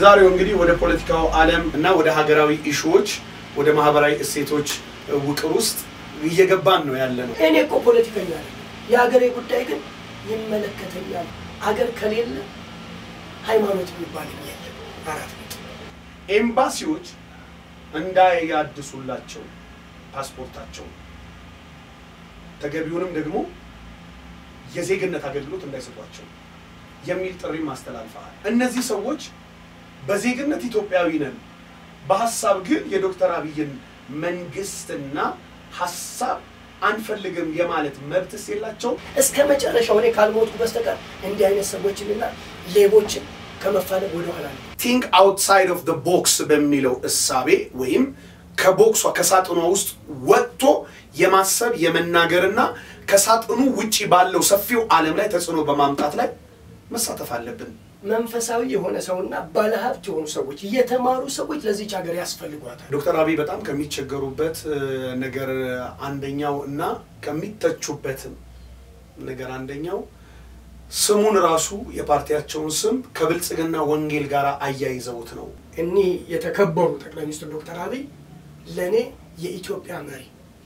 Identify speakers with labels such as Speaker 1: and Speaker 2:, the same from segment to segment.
Speaker 1: የዛሬው እንግዲህ ወደ ፖለቲካው ዓለም እና ወደ ሀገራዊ ኢሹዎች ወደ ማህበራዊ እሴቶች ውቅር ውስጥ እየገባን ነው ያለ ነው።
Speaker 2: እኔ እኮ ፖለቲከኛ ነኝ። የሀገሬ ጉዳይ ግን ይመለከተኛል። አገር ከሌለ ሃይማኖት የሚባል የለም። አራት ነጥብ።
Speaker 1: ኤምባሲዎች እንዳያድሱላቸው ፓስፖርታቸው ተገቢውንም ደግሞ የዜግነት አገልግሎት እንዳይሰጧቸው የሚል ጥሪም አስተላልፈዋል። እነዚህ ሰዎች በዜግነት ኢትዮጵያዊ ነን፣ በሀሳብ ግን የዶክተር አብይን መንግስትና ሀሳብ አንፈልግም የማለት መብትስ የላቸውም?
Speaker 2: እስከ መጨረሻው እኔ ካልሞቱ በስተቀር እንዲህ አይነት ሰዎችንና ሌቦችን ከመፋለም ወደኋላ ነው።
Speaker 1: ቲንክ አውትሳይድ ኦፍ ቦክስ በሚለው እሳቤ ወይም ከቦክሷ ከሳጥኗ ውስጥ ወጥቶ የማሰብ የመናገርና ከሳጥኑ ውጪ ባለው ሰፊው ዓለም ላይ ተጽዕኖ በማምጣት ላይ መሳተፍ አለብን።
Speaker 2: መንፈሳዊ የሆነ ሰውና ባለሀብት የሆኑ ሰዎች የተማሩ ሰዎች ለዚች ሀገር ያስፈልጓታል።
Speaker 1: ዶክተር አብይ በጣም ከሚቸገሩበት እ, ነገር አንደኛው እና ከሚተቹበትም ነገር አንደኛው ስሙን ራሱ የፓርቲያቸውን ስም ከብልጽግና ወንጌል ጋር አያይዘውት ነው።
Speaker 2: እኒህ የተከበሩ ጠቅላይ ሚኒስትር ዶክተር አብይ ለእኔ የኢትዮጵያ መሪ፣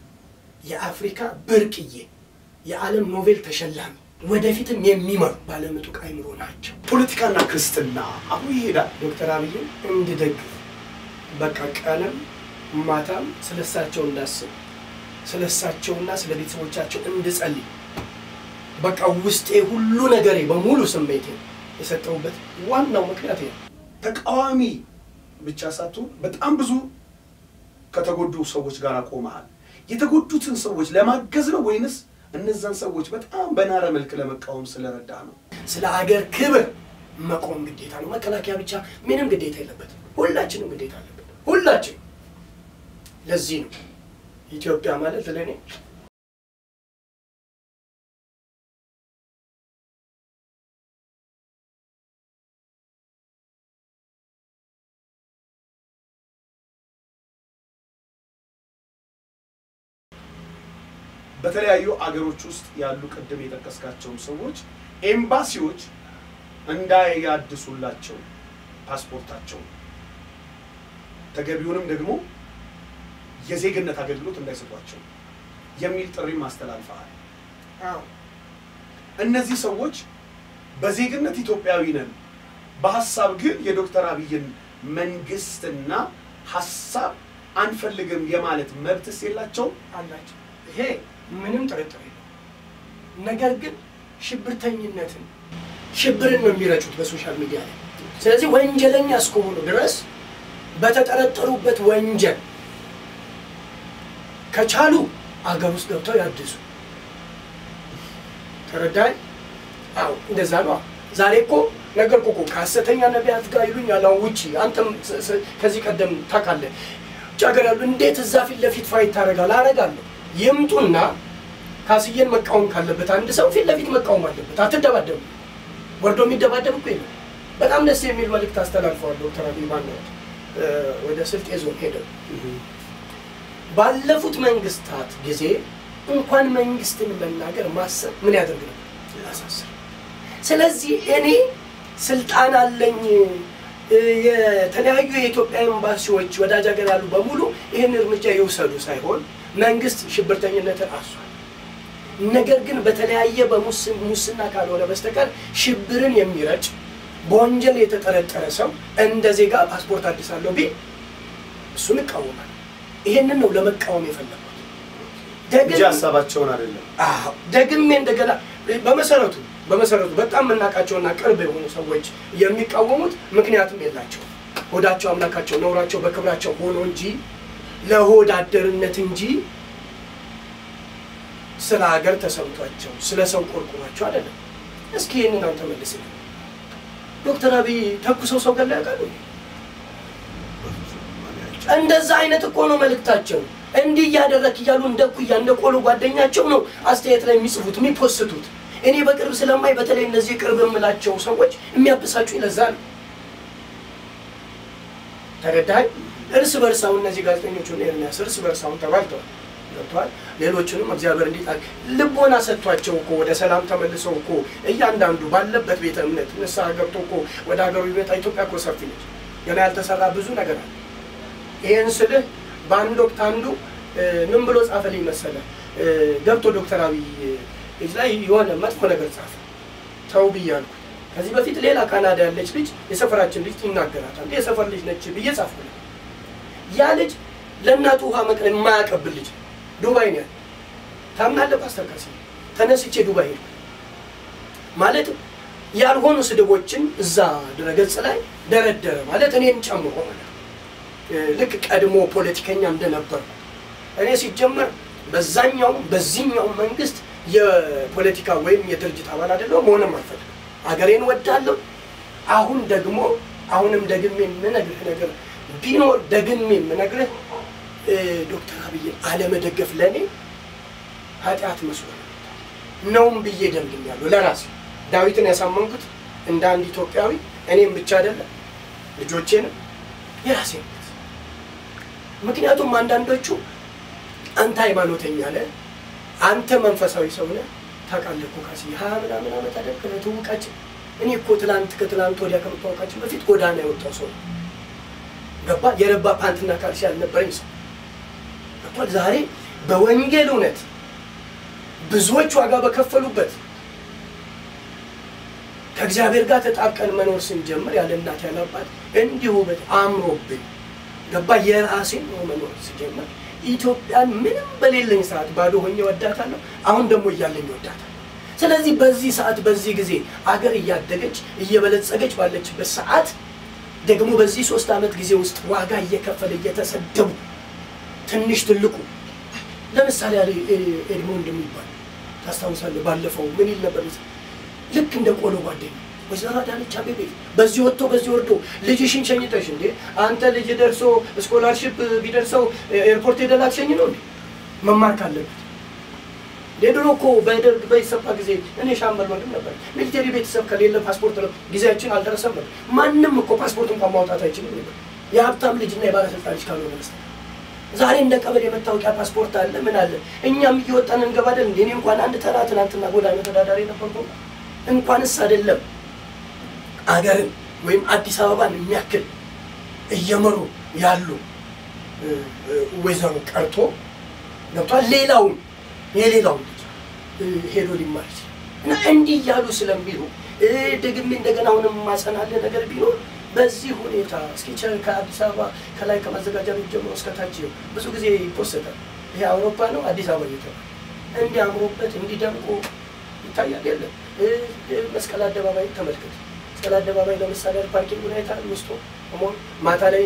Speaker 2: የአፍሪካ ብርቅዬ፣ የዓለም ኖቤል ተሸላሚ፣ ወደፊትም የሚመሩ ባለምጡቅ አይምሮ ናቸው።
Speaker 1: ፖለቲካና ክርስትና አብሮ ይሄዳል።
Speaker 2: ዶክተር አብይን እንድደግፍ በቃ ቀንም ማታም ስለሳቸው እንዳስብ ስለሳቸውና ስለ ቤተሰቦቻቸው እንድጸልይ በቃ ውስጤ ሁሉ ነገሬ በሙሉ ስሜቴ የሰጠሁበት ዋናው ምክንያት ነው።
Speaker 1: ተቃዋሚ ብቻ ሳትሆን በጣም ብዙ ከተጎዱ ሰዎች ጋር ቆመሃል። የተጎዱትን ሰዎች ለማገዝ ነው ወይንስ እነዛን ሰዎች በጣም በናረ መልክ ለመቃወም ስለረዳ ነው?
Speaker 2: ስለ አገር ክብር መቆም ግዴታ ነው። መከላከያ ብቻ ምንም ግዴታ የለበትም። ሁላችንም ግዴታ አለበት። ሁላችን ለዚህ ነው ኢትዮጵያ ማለት ለእኔ
Speaker 1: በተለያዩ አገሮች ውስጥ ያሉ ቅድም የጠቀስካቸውን ሰዎች ኤምባሲዎች እንዳያድሱላቸው ፓስፖርታቸው ተገቢውንም ደግሞ የዜግነት አገልግሎት እንዳይሰጧቸው የሚል ጥሪም አስተላልፈሃል።
Speaker 2: አዎ
Speaker 1: እነዚህ ሰዎች በዜግነት ኢትዮጵያዊ ነን፣ በሀሳብ ግን የዶክተር አብይን መንግስትና ሀሳብ አንፈልግም የማለት መብትስ የላቸውም?
Speaker 2: አላቸው። ይሄ ምንም ጥርጥር የለው። ነገር ግን ሽብርተኝነትን ሽብርን ነው የሚረጩት በሶሻል ሚዲያ ላይ። ስለዚህ ወንጀለኛ እስከሆኑ ድረስ በተጠረጠሩበት ወንጀል ከቻሉ አገር ውስጥ ገብተው ያድሱ። ተረዳኝ? አዎ እንደዛ ነው። ዛሬ እኮ ነገርኩ እኮ ከሐሰተኛ ነቢያት ጋር ይሉኛል። አሁን ውጪ አንተም ስ- ስ- ከዚህ ቀደም ታውቃለህ፣ ውጭ ሀገር ያሉ እንዴት እዛ ፊት ለፊት ፋይት ታደርጋለህ? አደርጋለሁ። ይምጡና ካስዬን መቃወም ካለበት አንድ ሰው ፊት ለፊት መቃወም አለበት። አትደባደቡ። ወርዶ የሚደባደብ እኮ የለም። በጣም ደስ የሚል መልእክት አስተላልፈዋል ዶክተር አብይ ማነው እ፣ ወደ ስልጤ ዞን ሄደው ባለፉት መንግስታት ጊዜ እንኳን መንግስትን መናገር ማሰብ ምን ያደርግ ነው ያሳስር። ስለዚህ እኔ ስልጣን አለኝ እ፣ የተለያዩ የኢትዮጵያ ኤምባሲዎች ወዳጅ ሀገር ያሉ በሙሉ ይህን እርምጃ ይውሰዱ ሳይሆን መንግስት ሽብርተኝነትን አሷል። ነገር ግን በተለያየ በሙስና ካልሆነ በስተቀር ሽብርን የሚረጭ በወንጀል የተጠረጠረ ሰው እንደ ዜጋ ፓስፖርት አድሳለሁ ቢል እሱን እቃወማለሁ። ይሄንን ነው ለመቃወም የፈለጉት።
Speaker 1: እንጂ ሀሳባቸውን አይደለም።
Speaker 2: አዎ ደግሜ እንደገና በመሰረቱ በመሰረቱ በጣም የምናውቃቸውና ቅርብ የሆኑ ሰዎች የሚቃወሙት ምክንያቱም የላቸው ሆዳቸው አምላካቸው ነውራቸው በክብራቸው ሆኖ እንጂ ለሆድ አደርነት እንጂ ስለ ሀገር ተሰምቷቸው ስለ ሰው ቆርቁሯቸው አይደለም። እስኪ ይህንን አንተ መልስ። ዶክተር አብይ ተኩሰው ሰው ገላ ያውቃሉ? እንደዛ አይነት እኮ ነው መልእክታቸው። እንዲህ እያደረክ እያሉ እንደ ኩያ እንደ ቆሎ ጓደኛቸው ነው አስተያየት ላይ የሚጽፉት የሚፖስቱት። እኔ በቅርብ ስለማይ በተለይ እነዚህ ቅርብ የምላቸው ሰዎች የሚያበሳጩ ለዛ ነው። ተረዳኸኝ? እርስ በርሳው እነዚህ ጋዜጠኞቹን ኤርሚያስ እርስ በርሳውን ተባልተዋል ገብተዋል። ሌሎችንም እግዚአብሔር እንዲጣል ልቦና ሰጥቷቸው እኮ ወደ ሰላም ተመልሰው እኮ እያንዳንዱ ባለበት ቤተ እምነት ንስሐ ገብቶ እኮ ወደ ሀገሩ ይመጣ። ኢትዮጵያ እኮ ሰፊ ነች። ገና ያልተሰራ ብዙ ነገር አለ። ይህን ስልህ በአንድ ወቅት አንዱ እ፣ ምን ብሎ ጻፈልኝ መሰለህ እ፣ ገብቶ ዶክተር አብይ እጅ ላይ የሆነ መጥፎ ነገር ጻፈ። ተው ብያለሁ። ከዚህ በፊት ሌላ ካናዳ ያለች ልጅ የሰፈራችን ልጅ ይናገራታል። የሰፈር ልጅ ነች ብዬ ጻፍኩለት። ያ ልጅ ለእናቱ ውሃ መቅረብ የማያቀብል ልጅ ዱባይ ነው ያለ። ታምናለህ ፓስተር ካሲ? ተነስቼ ዱባይ ሄድኩ። ማለት ያልሆኑ ስድቦችን እዛ ድረገጽ ላይ ደረደረ። ማለት እኔን ጨምሮ ማለት ነው። እ፣ ልክ ቀድሞ ፖለቲከኛ እንደነበር እኔ ሲጀመር በዛኛውም በዚህኛውም መንግስት የፖለቲካ ወይም የድርጅት አባል አይደለሁም፣ መሆንም አልፈልግም። አገሬን ወዳለሁ። አሁን ደግሞ አሁንም ደግሜ የምነግርህ ነገር ቢኖር ደግሜ የምነግርህ እ፣ ዶክተር አብይን አለመደገፍ ለእኔ ኃጢአት መስሎ ነው ነውም ብዬ ደምድሜያለሁ። ለራሴ ዳዊትን ያሳመንኩት እንደ አንድ ኢትዮጵያዊ እኔም ብቻ አይደለም ልጆቼንም የራሴ ምክንያቱም አንዳንዶቹ አንተ ሃይማኖተኛ ነህ፣ አንተ መንፈሳዊ ሰው ነህ። ታውቃለህ እኮ ካሲ ሀያ ምናምን ዓመት አይደል ከትውውቃችን። እኔ እኮ ትላንት ከትላንት ወዲያ ከመታወቃችን በፊት ጎዳና የወጣው ሰው ነው። ገባ የረባ ፓንትና ካልሲ ያልነበረኝ ሰው ገብቷል። ዛሬ በወንጌል እውነት ብዙዎች ዋጋ በከፈሉበት ከእግዚአብሔር ጋር ተጣብቀን መኖር ስንጀምር ያለ እናት ያለ አባት እንዲሁ በት አምሮብኝ ገባ የራሴን ነው መኖር ስጀምር ኢትዮጵያን ምንም በሌለኝ ሰዓት ባዶ ሆኜ ወዳታለሁ። አሁን ደግሞ እያለኝ ወዳታለሁ። ስለዚህ በዚህ ሰዓት በዚህ ጊዜ አገር እያደገች እየበለጸገች ባለችበት ሰዓት ደግሞ በዚህ ሶስት ዓመት ጊዜ ውስጥ ዋጋ እየከፈለ እየተሰደቡ ትንሽ ትልቁ ለምሳሌ ያለ ኤድሞንድ የሚባል ታስታውሳለህ? ባለፈው ምን ይል ነበር? ልክ እንደ ቆሎ ጓደኛ ወይዘሮ አዳነች አቤቤ በዚህ ወጥቶ በዚህ ወርዶ ልጅሽን ሸኝተሽ እንዴ አንተ ልጅ ደርሶ ስኮላርሽፕ ቢደርሰው ኤርፖርት ሄደህ ላትሸኝ ነው እንዴ? መማር ካለበት የድሮ እኮ በደርግ በኢሰፓ ጊዜ እኔ ሻምበል ወንድም ነበር። ሚሊቴሪ ቤተሰብ ከሌለ ፓስፖርት ነው ጊዜያችን አልደረሰም ነበር። ማንም እኮ ፓስፖርት እንኳን ማውጣት አይችልም ነበር የሀብታም ልጅና የባለስልጣን ልጅ ካልሆነ በስተቀር። ዛሬ እንደ ቀበሌ የመታወቂያ ፓስፖርት አለ ምን አለ እኛም እየወጣን እንገባለን። እንደ እኔ እንኳን አንድ ተራ ትናንትና ጎዳና ተዳዳሪ ነበርኩ። እንኳንስ አይደለም አገርን ወይም አዲስ አበባን የሚያክል እየመሩ ያሉ ወይዘሮ ቀርቶ ገብቷል። ሌላውን የሌላውን ልጅ ሄዶ ሊማር ይችላል እና እንዲህ እያሉ ስለሚሉ ደግሜ እንደገና አሁንም ማጸናለ ነገር ቢኖር በዚህ ሁኔታ እስኪ ከአዲስ አበባ ከላይ ከማዘጋጃ ቤት ጀምሮ እስከታች ብዙ ጊዜ ይፖሰታል። ይሄ አውሮፓ ነው አዲስ አበባ እየተባለ እንዲህ አምሮበት እንዲደምቆ ይታያል። የለም መስቀል አደባባይ ተመልከት። መስቀል አደባባይ ለምሳሌ ፓርኪንግ ሁኔታ ውስጡ ሆኖ ማታ ላይ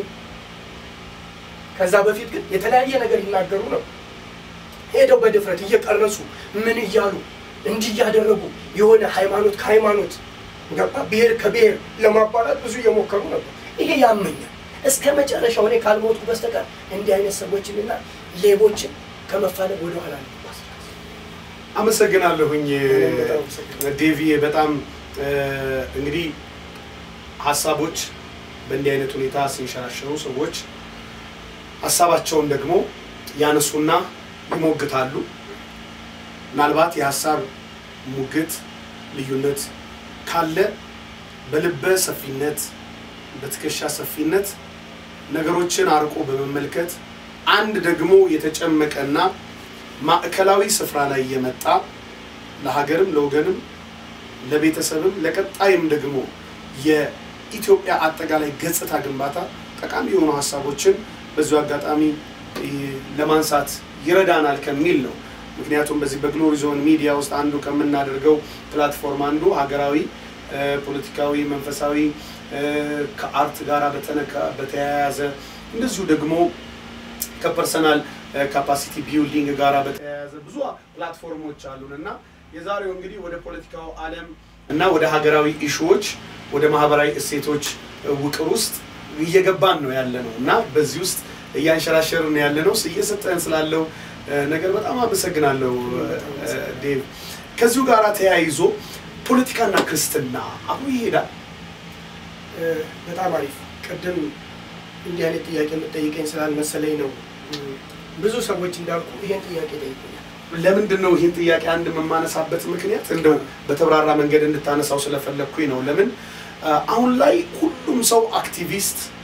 Speaker 2: ከዛ በፊት ግን የተለያየ ነገር ይናገሩ ነው። ሄደው በድፍረት እየቀረጹ ምን እያሉ እንዲህ እያደረጉ የሆነ ሃይማኖት ከሃይማኖት ገባ ብሔር ከብሔር ለማባላት ብዙ እየሞከሩ ነበር። ይሄ ያመኛል። እስከ መጨረሻው እኔ ካልሞቱ በስተቀር እንዲህ አይነት ሰዎችንና ሌቦችን ከመፋለም ወደኋላ ነው።
Speaker 1: አመሰግናለሁኝ
Speaker 2: በጣም አመሰግናለሁ።
Speaker 1: ዴቪዬ። በጣም እንግዲህ ሀሳቦች በእንዲህ አይነት ሁኔታ ሲንሸራሸሩ ሰዎች ሀሳባቸውን ደግሞ ያነሱና ይሞግታሉ። ምናልባት የሀሳብ ሙግት ልዩነት ካለ በልበ ሰፊነት በትከሻ ሰፊነት ነገሮችን አርቆ በመመልከት አንድ ደግሞ የተጨመቀና ማዕከላዊ ስፍራ ላይ የመጣ ለሀገርም ለወገንም ለቤተሰብም ለቀጣይም ደግሞ የኢትዮጵያ አጠቃላይ ገጽታ ግንባታ ጠቃሚ የሆኑ ሀሳቦችን በዚሁ አጋጣሚ ለማንሳት ይረዳናል ከሚል ነው። ምክንያቱም በዚህ በግሎሪ ዞን ሚዲያ ውስጥ አንዱ ከምናደርገው ፕላትፎርም አንዱ ሀገራዊ፣ ፖለቲካዊ፣ መንፈሳዊ ከአርት ጋር በተነካ በተያያዘ እንደዚሁ ደግሞ ከፐርሰናል ካፓሲቲ ቢልዲንግ ጋር በተያያዘ ብዙ ፕላትፎርሞች አሉን እና የዛሬው እንግዲህ ወደ ፖለቲካው ዓለም እና ወደ ሀገራዊ ኢሹዎች ወደ ማህበራዊ እሴቶች ውቅር ውስጥ እየገባን ነው ያለ ነው እና በዚህ ውስጥ እያንሸራሸርን ያለ ነው። እየሰጠን ስላለው ነገር በጣም አመሰግናለሁ ዴቭ። ከዚሁ ጋር ተያይዞ ፖለቲካና ክርስትና አብሮ ይሄዳል።
Speaker 2: በጣም አሪፍ። ቅድም እንዲህ አይነት ጥያቄ የምጠይቀኝ ስላልመሰለኝ ነው። ብዙ ሰዎች እንዳልኩ ይሄን ጥያቄ ጠይቁኛል።
Speaker 1: ለምንድን ነው ይህን ጥያቄ አንድ የማነሳበት ምክንያት እንደው በተብራራ መንገድ እንድታነሳው ስለፈለግኩኝ ነው። ለምን አሁን ላይ ሁሉም ሰው አክቲቪስት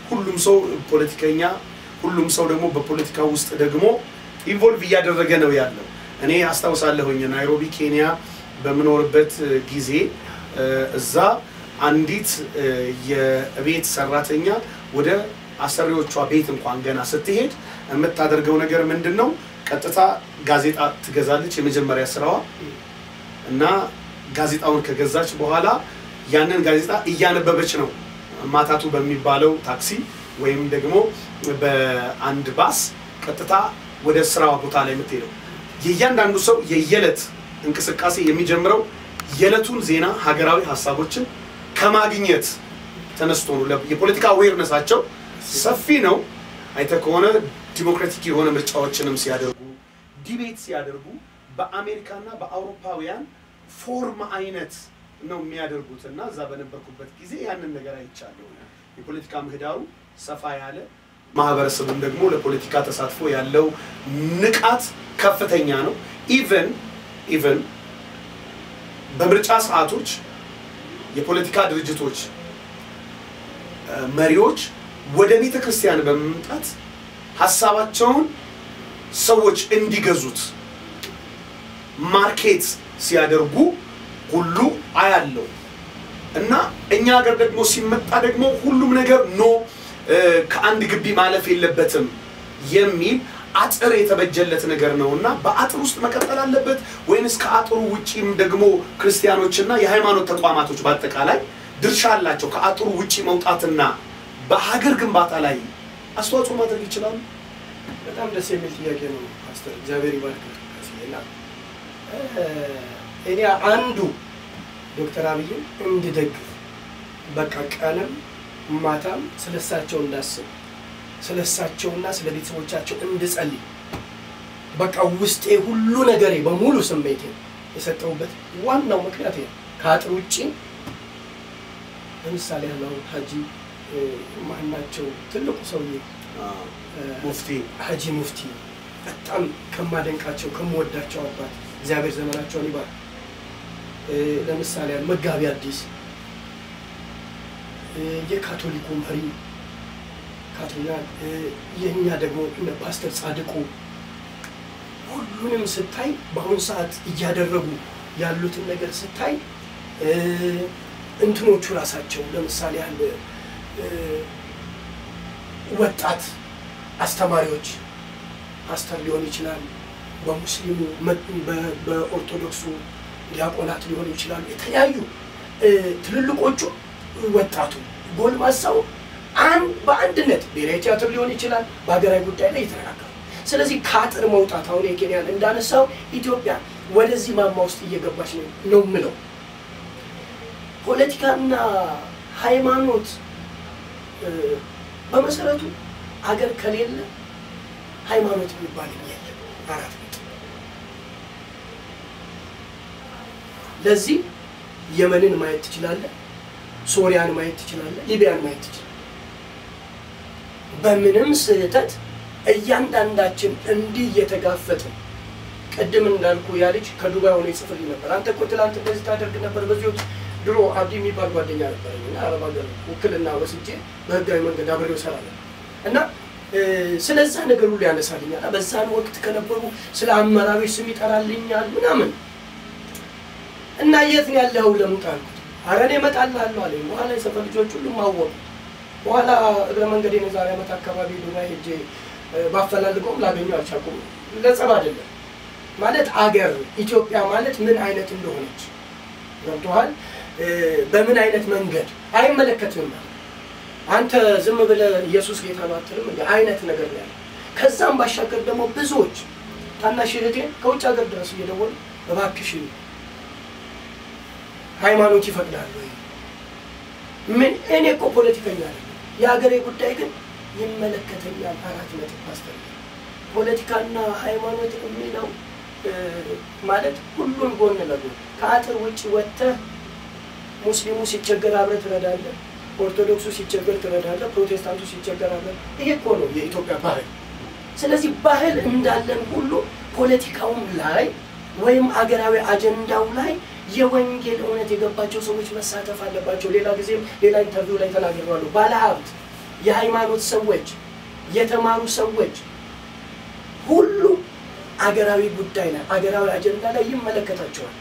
Speaker 1: ሁሉም ሰው ፖለቲከኛ፣ ሁሉም ሰው ደግሞ በፖለቲካ ውስጥ ደግሞ ኢንቮልቭ እያደረገ ነው ያለው። እኔ አስታውሳለሁኝ ናይሮቢ ኬንያ በምኖርበት ጊዜ እዛ አንዲት የቤት ሰራተኛ ወደ አሰሪዎቿ ቤት እንኳን ገና ስትሄድ የምታደርገው ነገር ምንድን ነው? ቀጥታ ጋዜጣ ትገዛለች፣ የመጀመሪያ ስራዋ እና ጋዜጣውን ከገዛች በኋላ ያንን ጋዜጣ እያነበበች ነው ማታቱ በሚባለው ታክሲ ወይም ደግሞ በአንድ ባስ ቀጥታ ወደ ስራዋ ቦታ ላይ የምትሄደው። የእያንዳንዱ ሰው የየዕለት እንቅስቃሴ የሚጀምረው የዕለቱን ዜና፣ ሀገራዊ ሀሳቦችን ከማግኘት ተነስቶ ነው። የፖለቲካ አዌርነሳቸው ሰፊ ነው። አይተህ ከሆነ ዲሞክራቲክ የሆነ ምርጫዎችንም ሲያደርጉ ዲቤት ሲያደርጉ በአሜሪካና በአውሮፓውያን ፎርም አይነት ነው የሚያደርጉት እና እዛ በነበርኩበት ጊዜ ያንን ነገር አይቻለሁ። የፖለቲካ ምህዳሩ ሰፋ ያለ ማህበረሰቡም ደግሞ ለፖለቲካ ተሳትፎ ያለው ንቃት ከፍተኛ ነው። ኢቨን ኢቨን በምርጫ ሰዓቶች የፖለቲካ ድርጅቶች መሪዎች ወደ ቤተ ክርስቲያን በመምጣት ሀሳባቸውን ሰዎች እንዲገዙት ማርኬት ሲያደርጉ ሁሉ አያለው እና እኛ ሀገር ደግሞ ሲመጣ ደግሞ ሁሉም ነገር ኖ ከአንድ ግቢ ማለፍ የለበትም የሚል አጥር የተበጀለት ነገር ነው እና በአጥር ውስጥ መቀጠል አለበት ወይንስ ከአጥሩ ውጪም ደግሞ ክርስቲያኖችና የሃይማኖት ተቋማቶች በአጠቃላይ ድርሻ አላቸው? ከአጥሩ ውጪ መውጣትና በሀገር ግንባታ ላይ አስተዋጽኦ ማድረግ ይችላሉ?
Speaker 2: በጣም ደስ የሚል ጥያቄ ነው ፓስተር፣ እግዚአብሔር ይባርክ። እና እኔ አንዱ ዶክተር አብይን እንድደግፍ በቃ ቀንም ማታም ስለሳቸው እንዳስብ ስለ እሳቸውና ስለ ቤተሰቦቻቸው እንድጸልይ በቃ ውስጤ ሁሉ ነገሬ በሙሉ ስሜቴ የሰጠሁበት ዋናው ምክንያት ነው። ከአጥር ውጭ ለምሳሌ ያለው ሀጂ ማናቸው ትልቁ ሰውዬ
Speaker 1: ሙፍቲ
Speaker 2: ሀጂ ሙፍቲ በጣም ከማደንቃቸው ከምወዳቸው አባት እግዚአብሔር ዘመናቸውን ይባል። ለምሳሌ መጋቢ አዲስ የካቶሊኩ መሪ ካቶሊክ የእኛ ደግሞ እነ ፓስተር ጻድቁ ሁሉንም ስታይ በአሁኑ ሰዓት እያደረጉ ያሉትን ነገር ስታይ እንትኖቹ ራሳቸው ለምሳሌ ያለ ወጣት አስተማሪዎች ፓስተር ሊሆን ይችላል፣ በሙስሊሙ በኦርቶዶክሱ ዲያቆናት ሊሆኑ ይችላሉ። የተለያዩ ትልልቆቹ ወጣቱ ጎልማሳው አንድ በአንድነት ብሔራዊ ቲያትር ሊሆን ይችላል በሀገራዊ ጉዳይ ላይ የተነጋገሩ። ስለዚህ ከአጥር መውጣት አሁን የኬንያን እንዳነሳው ኢትዮጵያ ወደዚህ ማማ ውስጥ እየገባች ነው ነው የምለው። ፖለቲካና ሃይማኖት በመሰረቱ አገር ከሌለ ሃይማኖት የሚባል የለም። አራት ነጥብ። ለዚህ የመንን ማየት ትችላለህ፣ ሶሪያን ማየት ትችላለህ፣ ሊቢያን ማየት ትችላለህ። በምንም ስህተት እያንዳንዳችን እንዲህ እየተጋፈጥን ቅድም እንዳልኩ ያ ልጅ ከዱባይ ሆኖ ይጽፍልኝ ነበር። አንተ እኮ ትላንት እንደዚህ ታደርግ ነበር። በዚህ ወቅት ድሮ አብዲ የሚባል ጓደኛ ነበረኝ እና አረብ ሀገር ውክልና ወስጄ በህጋዊ መንገድ አብሬው እሰራ ነበር እና ስለዛ ነገር ሁሉ ያነሳልኛል። በዛን ወቅት ከነበሩ ስለ አመራሮች ስም ይጠራልኛል ምናምን እና የት ነው ያለኸው ለምጣ አልኩት። ኧረ እኔ እመጣልሃለሁ አለኝ። በኋላ የሰፈር ልጆች ሁሉም አወቁ። በኋላ እግረ መንገዴን የዛሬ ዓመት አካባቢ ዱባይ ሄጄ ባፈላልገውም ላገኘው አልቻልኩም። ለጸብ አይደለም ማለት አገር ኢትዮጵያ ማለት ምን አይነት እንደሆነች ገብቶሃል። በምን አይነት መንገድ አይመለከትም። አንተ ዝም ብለህ ኢየሱስ ጌታ ነው አትልም እንደ አይነት ነገር ነው ያለው። ከዛም ባሻገር ደግሞ ብዙዎች ታናሽ እህቴን ከውጭ ሀገር ድረስ እየደወሉ እባክሽ ሃይማኖት ይፈቅዳል ወይ? ምን እኔ እኮ ፖለቲከኛ አይደለም፣ የሀገሬ ጉዳይ ግን ይመለከተኛል። አራት ነጥብ ፓስተር ፖለቲካና ሃይማኖት የሚለው ማለት ሁሉን ጎን ለጎን ከአጥር ውጭ ወጥተህ ሙስሊሙ ሲቸገር አብረህ ትረዳለህ፣ ኦርቶዶክሱ ሲቸገር ትረዳለህ፣ ፕሮቴስታንቱ ሲቸገር አብረህ። ይሄ እኮ ነው የኢትዮጵያ ባህል። ስለዚህ ባህል እንዳለን ሁሉ ፖለቲካውም ላይ ወይም አገራዊ አጀንዳው ላይ የወንጌል እውነት የገባቸው ሰዎች መሳተፍ አለባቸው። ሌላ ጊዜም ሌላ ኢንተርቪው ላይ ተናግሬዋለሁ። ባለሀብት የሃይማኖት ሰዎች፣ የተማሩ ሰዎች ሁሉ አገራዊ ጉዳይ ላይ አገራዊ አጀንዳ ላይ ይመለከታቸዋል፣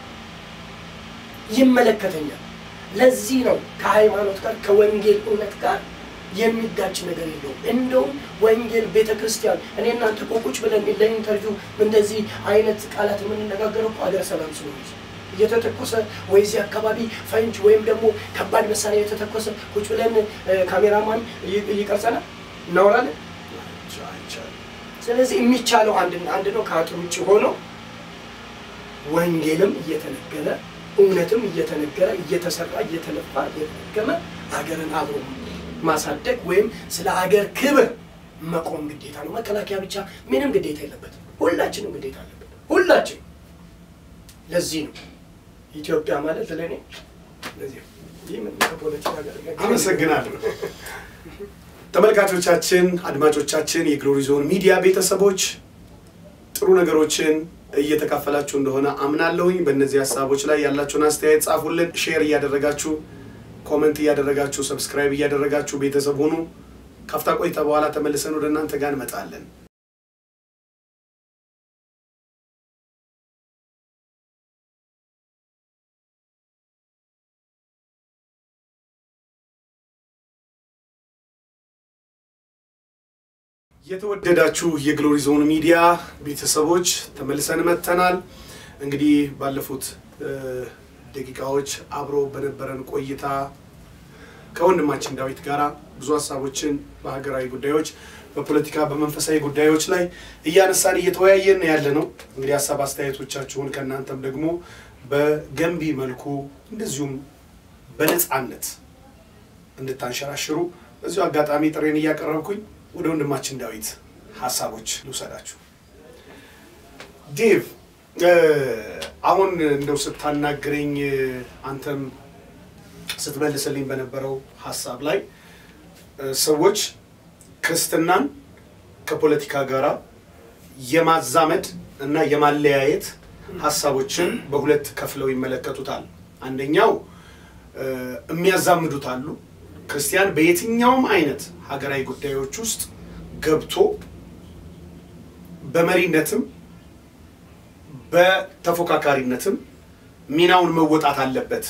Speaker 2: ይመለከተኛል። ለዚህ ነው ከሃይማኖት ጋር ከወንጌል እውነት ጋር የሚጋጭ ነገር የለውም። እንደውም ወንጌል ቤተ ክርስቲያን እኔ እናንተ እኮ ቁጭ ብለን ለኢንተርቪው እንደዚህ አይነት ቃላት የምንነጋገረው እኮ አገር ሰላም ስለሆነች እየተተኮሰ ወይ እዚህ አካባቢ ፈንጅ ወይም ደግሞ ከባድ መሳሪያ እየተተኮሰ ቁጭ ብለን ካሜራማን ይቀርጸናል፣ እናወራለን። ስለዚህ የሚቻለው አንድ አንድ ነው። ከአጥር ውጭ ሆኖ ወንጌልም እየተነገረ እውነትም እየተነገረ እየተሰራ እየተለፋ እየተደገመ አገርን አብሮ ማሳደግ ወይም ስለ አገር ክብር መቆም ግዴታ ነው። መከላከያ ብቻ ምንም ግዴታ የለበትም። ሁላችንም ግዴታ አለበት። ሁላችን ለዚህ ነው ኢትዮጵያ ማለት ለእኔ ለዚህ ነው። ይህ ምን ከፖለቲካ ጋር
Speaker 1: አመሰግናለሁ። ተመልካቾቻችን፣ አድማጮቻችን፣ የግሎሪ ዞን ሚዲያ ቤተሰቦች ጥሩ ነገሮችን እየተካፈላችሁ እንደሆነ አምናለሁኝ። በእነዚህ ሀሳቦች ላይ ያላችሁን አስተያየት ጻፉልን። ሼር እያደረጋችሁ ኮመንት እያደረጋችሁ ሰብስክራይብ እያደረጋችሁ ቤተሰብ ሁኑ። ካፍታ ቆይታ በኋላ ተመልሰን ወደ እናንተ ጋር እንመጣለን። የተወደዳችሁ የግሎሪ ዞን ሚዲያ ቤተሰቦች ተመልሰን መጥተናል። እንግዲህ ባለፉት ደቂቃዎች አብሮ በነበረን ቆይታ ከወንድማችን ዳዊት ጋራ ብዙ ሀሳቦችን በሀገራዊ ጉዳዮች፣ በፖለቲካ፣ በመንፈሳዊ ጉዳዮች ላይ እያነሳን እየተወያየን ያለ ነው። እንግዲህ ሀሳብ አስተያየቶቻችሁን ከእናንተም ደግሞ በገንቢ መልኩ እንደዚሁም በነፃነት እንድታንሸራሽሩ በዚሁ አጋጣሚ ጥሬን እያቀረብኩኝ ወደ ወንድማችን ዳዊት ሀሳቦች ልውሰዳችሁ። ዴቭ አሁን እንደው ስታናግረኝ አንተም ስትመልስልኝ በነበረው ሀሳብ ላይ ሰዎች ክርስትናን ከፖለቲካ ጋር የማዛመድ እና የማለያየት ሀሳቦችን በሁለት ከፍለው ይመለከቱታል። አንደኛው የሚያዛምዱት አሉ። ክርስቲያን በየትኛውም አይነት ሀገራዊ ጉዳዮች ውስጥ ገብቶ በመሪነትም በተፎካካሪነትም ሚናውን መወጣት አለበት፣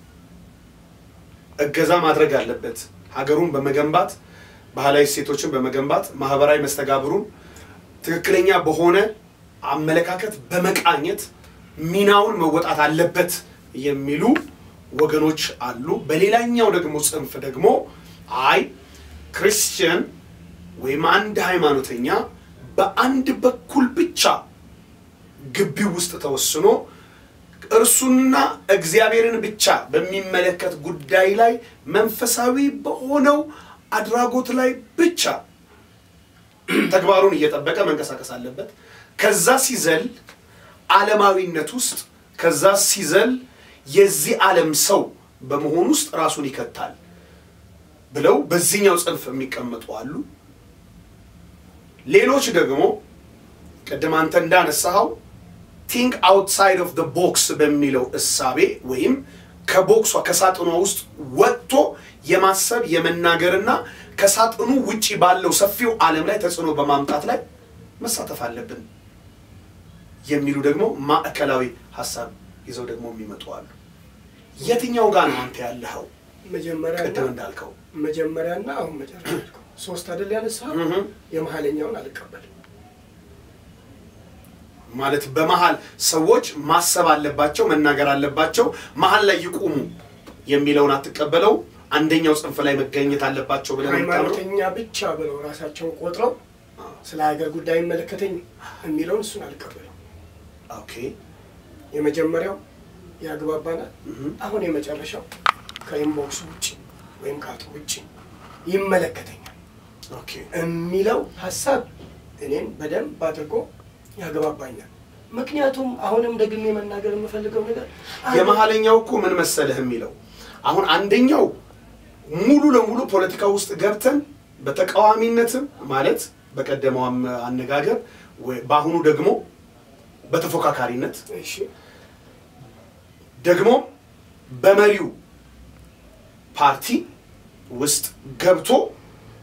Speaker 1: እገዛ ማድረግ አለበት። ሀገሩን በመገንባት ባህላዊ እሴቶችን በመገንባት ማህበራዊ መስተጋብሩን ትክክለኛ በሆነ አመለካከት በመቃኘት ሚናውን መወጣት አለበት የሚሉ ወገኖች አሉ። በሌላኛው ደግሞ ጽንፍ ደግሞ አይ ክርስቲያን ወይም አንድ ሃይማኖተኛ በአንድ በኩል ብቻ ግቢው ውስጥ ተወስኖ እርሱና እግዚአብሔርን ብቻ በሚመለከት ጉዳይ ላይ መንፈሳዊ በሆነው አድራጎት ላይ ብቻ ተግባሩን እየጠበቀ መንቀሳቀስ አለበት። ከዛ ሲዘል ዓለማዊነት ውስጥ ከዛ ሲዘል የዚህ ዓለም ሰው በመሆን ውስጥ ራሱን ይከታል ብለው በዚህኛው ጽንፍ የሚቀመጡ አሉ። ሌሎች ደግሞ ቅድም አንተ እንዳነሳኸው ቲንክ አውትሳይድ ኦፍ ቦክስ በሚለው እሳቤ ወይም ከቦክሷ ከሳጥኗ ውስጥ ወጥቶ የማሰብ የመናገርና ከሳጥኑ ውጪ ባለው ሰፊው ዓለም ላይ ተጽዕኖ በማምጣት ላይ መሳተፍ አለብን የሚሉ ደግሞ ማዕከላዊ ሀሳብ ይዘው ደግሞ የሚመጡ አሉ። የትኛው ጋር ነው አንተ ያለኸው?
Speaker 2: መጀመሪያ
Speaker 1: ቅድም እንዳልከው
Speaker 2: መጀመሪያና አሁን መጨረሻ ያልከው ሶስት አይደል ያነሳኸው?
Speaker 1: እህ
Speaker 2: የመሀለኛውን አልቀበልም።
Speaker 1: ማለት በመሀል ሰዎች ማሰብ አለባቸው፣ መናገር አለባቸው፣ መሀል ላይ ይቁሙ የሚለውን አትቀበለው። አንደኛው ጽንፍ ላይ መገኘት አለባቸው ብለን የምታምነው
Speaker 2: ሃይማኖተኛ ብቻ ብለው ራሳቸውን ቆጥረው ስለ ሀገር ጉዳይ የሚመለከተኝ የሚለውን እሱን አልቀበልም።
Speaker 1: ኦኬ
Speaker 2: የመጀመሪያው ያግባባናል።
Speaker 1: እህ
Speaker 2: አሁን የመጨረሻው ከኢንቦክስ ውጭ ወይም ከአጥር ውጭ ይመለከተኛል
Speaker 1: ኦኬ
Speaker 2: የሚለው ሀሳብ እኔን በደንብ አድርጎ ያግባባኛል። ምክንያቱም አሁንም ደግሜ መናገር የምፈልገው ነገር አንድ-
Speaker 1: የመሀለኛው እኮ ምን መሰለህ የሚለው አሁን አንደኛው ሙሉ ለሙሉ ፖለቲካ ውስጥ ገብተን በተቃዋሚነትም ማለት በቀደመው አም- አነጋገር ወይ- በአሁኑ ደግሞ በተፎካካሪነት
Speaker 2: እሺ
Speaker 1: ደግሞ በመሪው ፓርቲ ውስጥ ገብቶ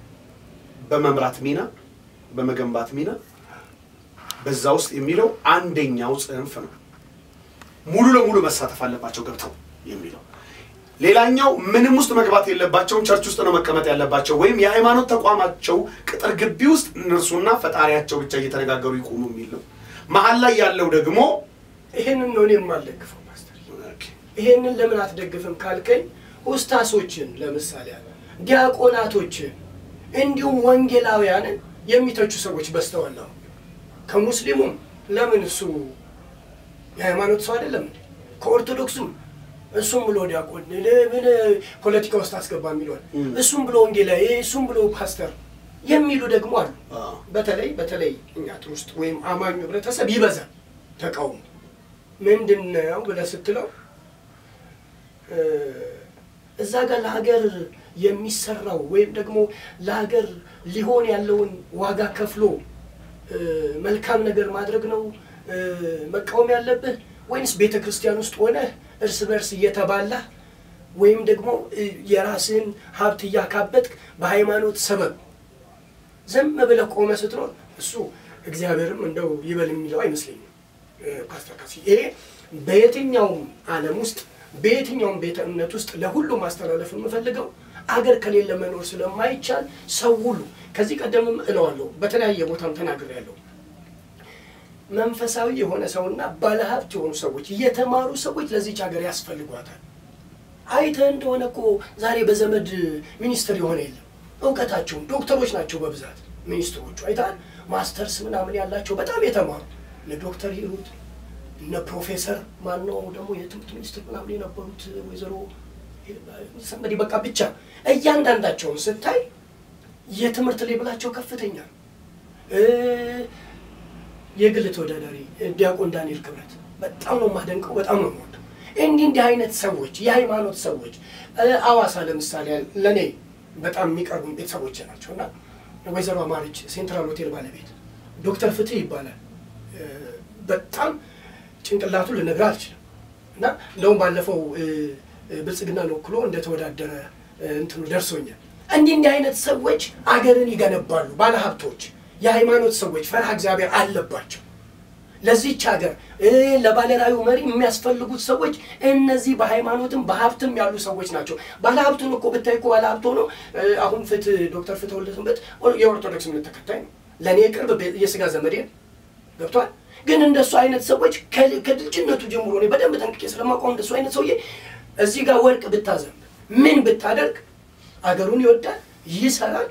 Speaker 1: በመምራት ሚና በመገንባት ሚና በዛ ውስጥ የሚለው አንደኛው ጽንፍ ነው። ሙሉ ለሙሉ መሳተፍ አለባቸው ገብተው የሚለው ሌላኛው ምንም ውስጥ መግባት የለባቸውም፣ ቸርች ውስጥ ነው መቀመጥ ያለባቸው፣ ወይም የሃይማኖት ተቋማቸው ቅጥር ግቢ ውስጥ እነርሱና ፈጣሪያቸው ብቻ እየተነጋገሩ ይቆሙ የሚል ነው። መሀል ላይ ያለው ደግሞ
Speaker 2: ይሄንን ነው እኔ የማልደግፈው ፓስተር። ይሄንን ለምን አትደግፍም ካልከኝ ኡስታሶችን ለምሳሌ ያለ ዲያቆናቶችን እንዲሁም ወንጌላውያንን የሚተቹ ሰዎች በስተዋል። አሁን ከሙስሊሙም ለምን እሱ የሃይማኖት ሰው አይደለም እንዴ? ከኦርቶዶክሱም እሱም ብሎ ዲያቆን ምን ፖለቲካ ውስጥ አስገባ የሚለዋል እሱም ብሎ ወንጌላዊ እሱም ብሎ ፓስተር የሚሉ ደግሞ አሉ።
Speaker 1: አዎ።
Speaker 2: በተለይ በተለይ እኛ ጥር ውስጥ ወይም አማኙ ህብረተሰብ ይበዛል ተቃውሞ ምንድን ነው ብለህ ስትለው እ እዛ ጋር ለሀገር የሚሰራው ወይም ደግሞ ለሀገር ሊሆን ያለውን ዋጋ ከፍሎ እ መልካም ነገር ማድረግ ነው እ መቃወም ያለብህ ወይንስ ቤተ ክርስቲያን ውስጥ ሆነህ እርስ በርስ እየተባላህ ወይም ደግሞ እ የራስህን ሀብት እያካበትክ በሃይማኖት ሰበብ ዝም ብለህ ቆመ ስትኖር እሱ እግዚአብሔርም እንደው ይበል የሚለው አይመስለኝም። እ ፓስተር ካሲ ይሄ በየትኛውም ዓለም ውስጥ በየትኛውም ቤተ እምነት ውስጥ ለሁሉም ማስተላለፍ የምፈልገው አገር ከሌለ መኖር ስለማይቻል ሰው ሁሉ ከዚህ ቀደምም እለዋለሁ በተለያየ ቦታም ተናግሬያለሁ። መንፈሳዊ የሆነ ሰውና ባለሀብት የሆኑ ሰዎች የተማሩ ሰዎች ለዚች ሀገር ያስፈልጓታል። አይተህ እንደሆነ እኮ ዛሬ በዘመድ ሚኒስትር የሆነ የለም። እውቀታቸውን ዶክተሮች ናቸው በብዛት ሚኒስትሮቹ አይተሃል። ማስተርስ ምናምን ያላቸው በጣም የተማሩ እነ ዶክተር ሂሩት እነ ፕሮፌሰር ማነው ደግሞ የትምህርት ሚኒስትር ምናምን የነበሩት ወይዘሮ ሰንበዲ በቃ ብቻ እያንዳንዳቸውን ስታይ የትምህርት ሌብላቸው ከፍተኛ ነው። እ የግል ተወዳዳሪ ዲያቆን ዳንኤል ክብረት በጣም ነው የማደንቀው፣ በጣም ነው የምወደው። እንዲህ እንዲህ አይነት ሰዎች የሃይማኖት ሰዎች እ አዋሳ ለምሳሌ ለእኔ በጣም የሚቀርቡ ቤተሰቦች ናቸው እና ወይዘሮ አማረች ሴንትራል ሆቴል ባለቤት ዶክተር ፍትህ ይባላል። እ በጣም ጭንቅላቱን ልነግርህ አልችልም እና እንደውም ባለፈው እ እ ብልጽግናን ወክሎ እንደተወዳደረ እ እንትኑ ደርሶኛል። እንዲህ እንዲህ አይነት ሰዎች አገርን ይገነባሉ። ባለሀብቶች፣ የሃይማኖት ሰዎች ፈርሃ እግዚአብሔር አለባቸው። ለዚች ሀገር እ ለባለራዕዩ መሪ የሚያስፈልጉት ሰዎች እነዚህ በሃይማኖትም በሀብትም ያሉ ሰዎች ናቸው። ባለሀብቱን እኮ ብታይ እኮ ባለሀብት ሆኖ እ አሁን ፍትህ ዶክተር ፍትህ ወልደሰንበት የኦርቶዶክስ እምነት ተከታይ ነው። ለእኔ ቅርብ ቤ- የስጋ ዘመዴ ነው። ገብቷል። ግን እንደሱ አይነት ሰዎች ከል- ከልጅነቱ ጀምሮ እኔ በደንብ ጠንቅቄ ስለማውቀው እንደሱ አይነት ሰውዬ እዚህ ጋር ወርቅ ብታዘንብ ምን ብታደርግ አገሩን ይወዳል፣ ይሰራል፣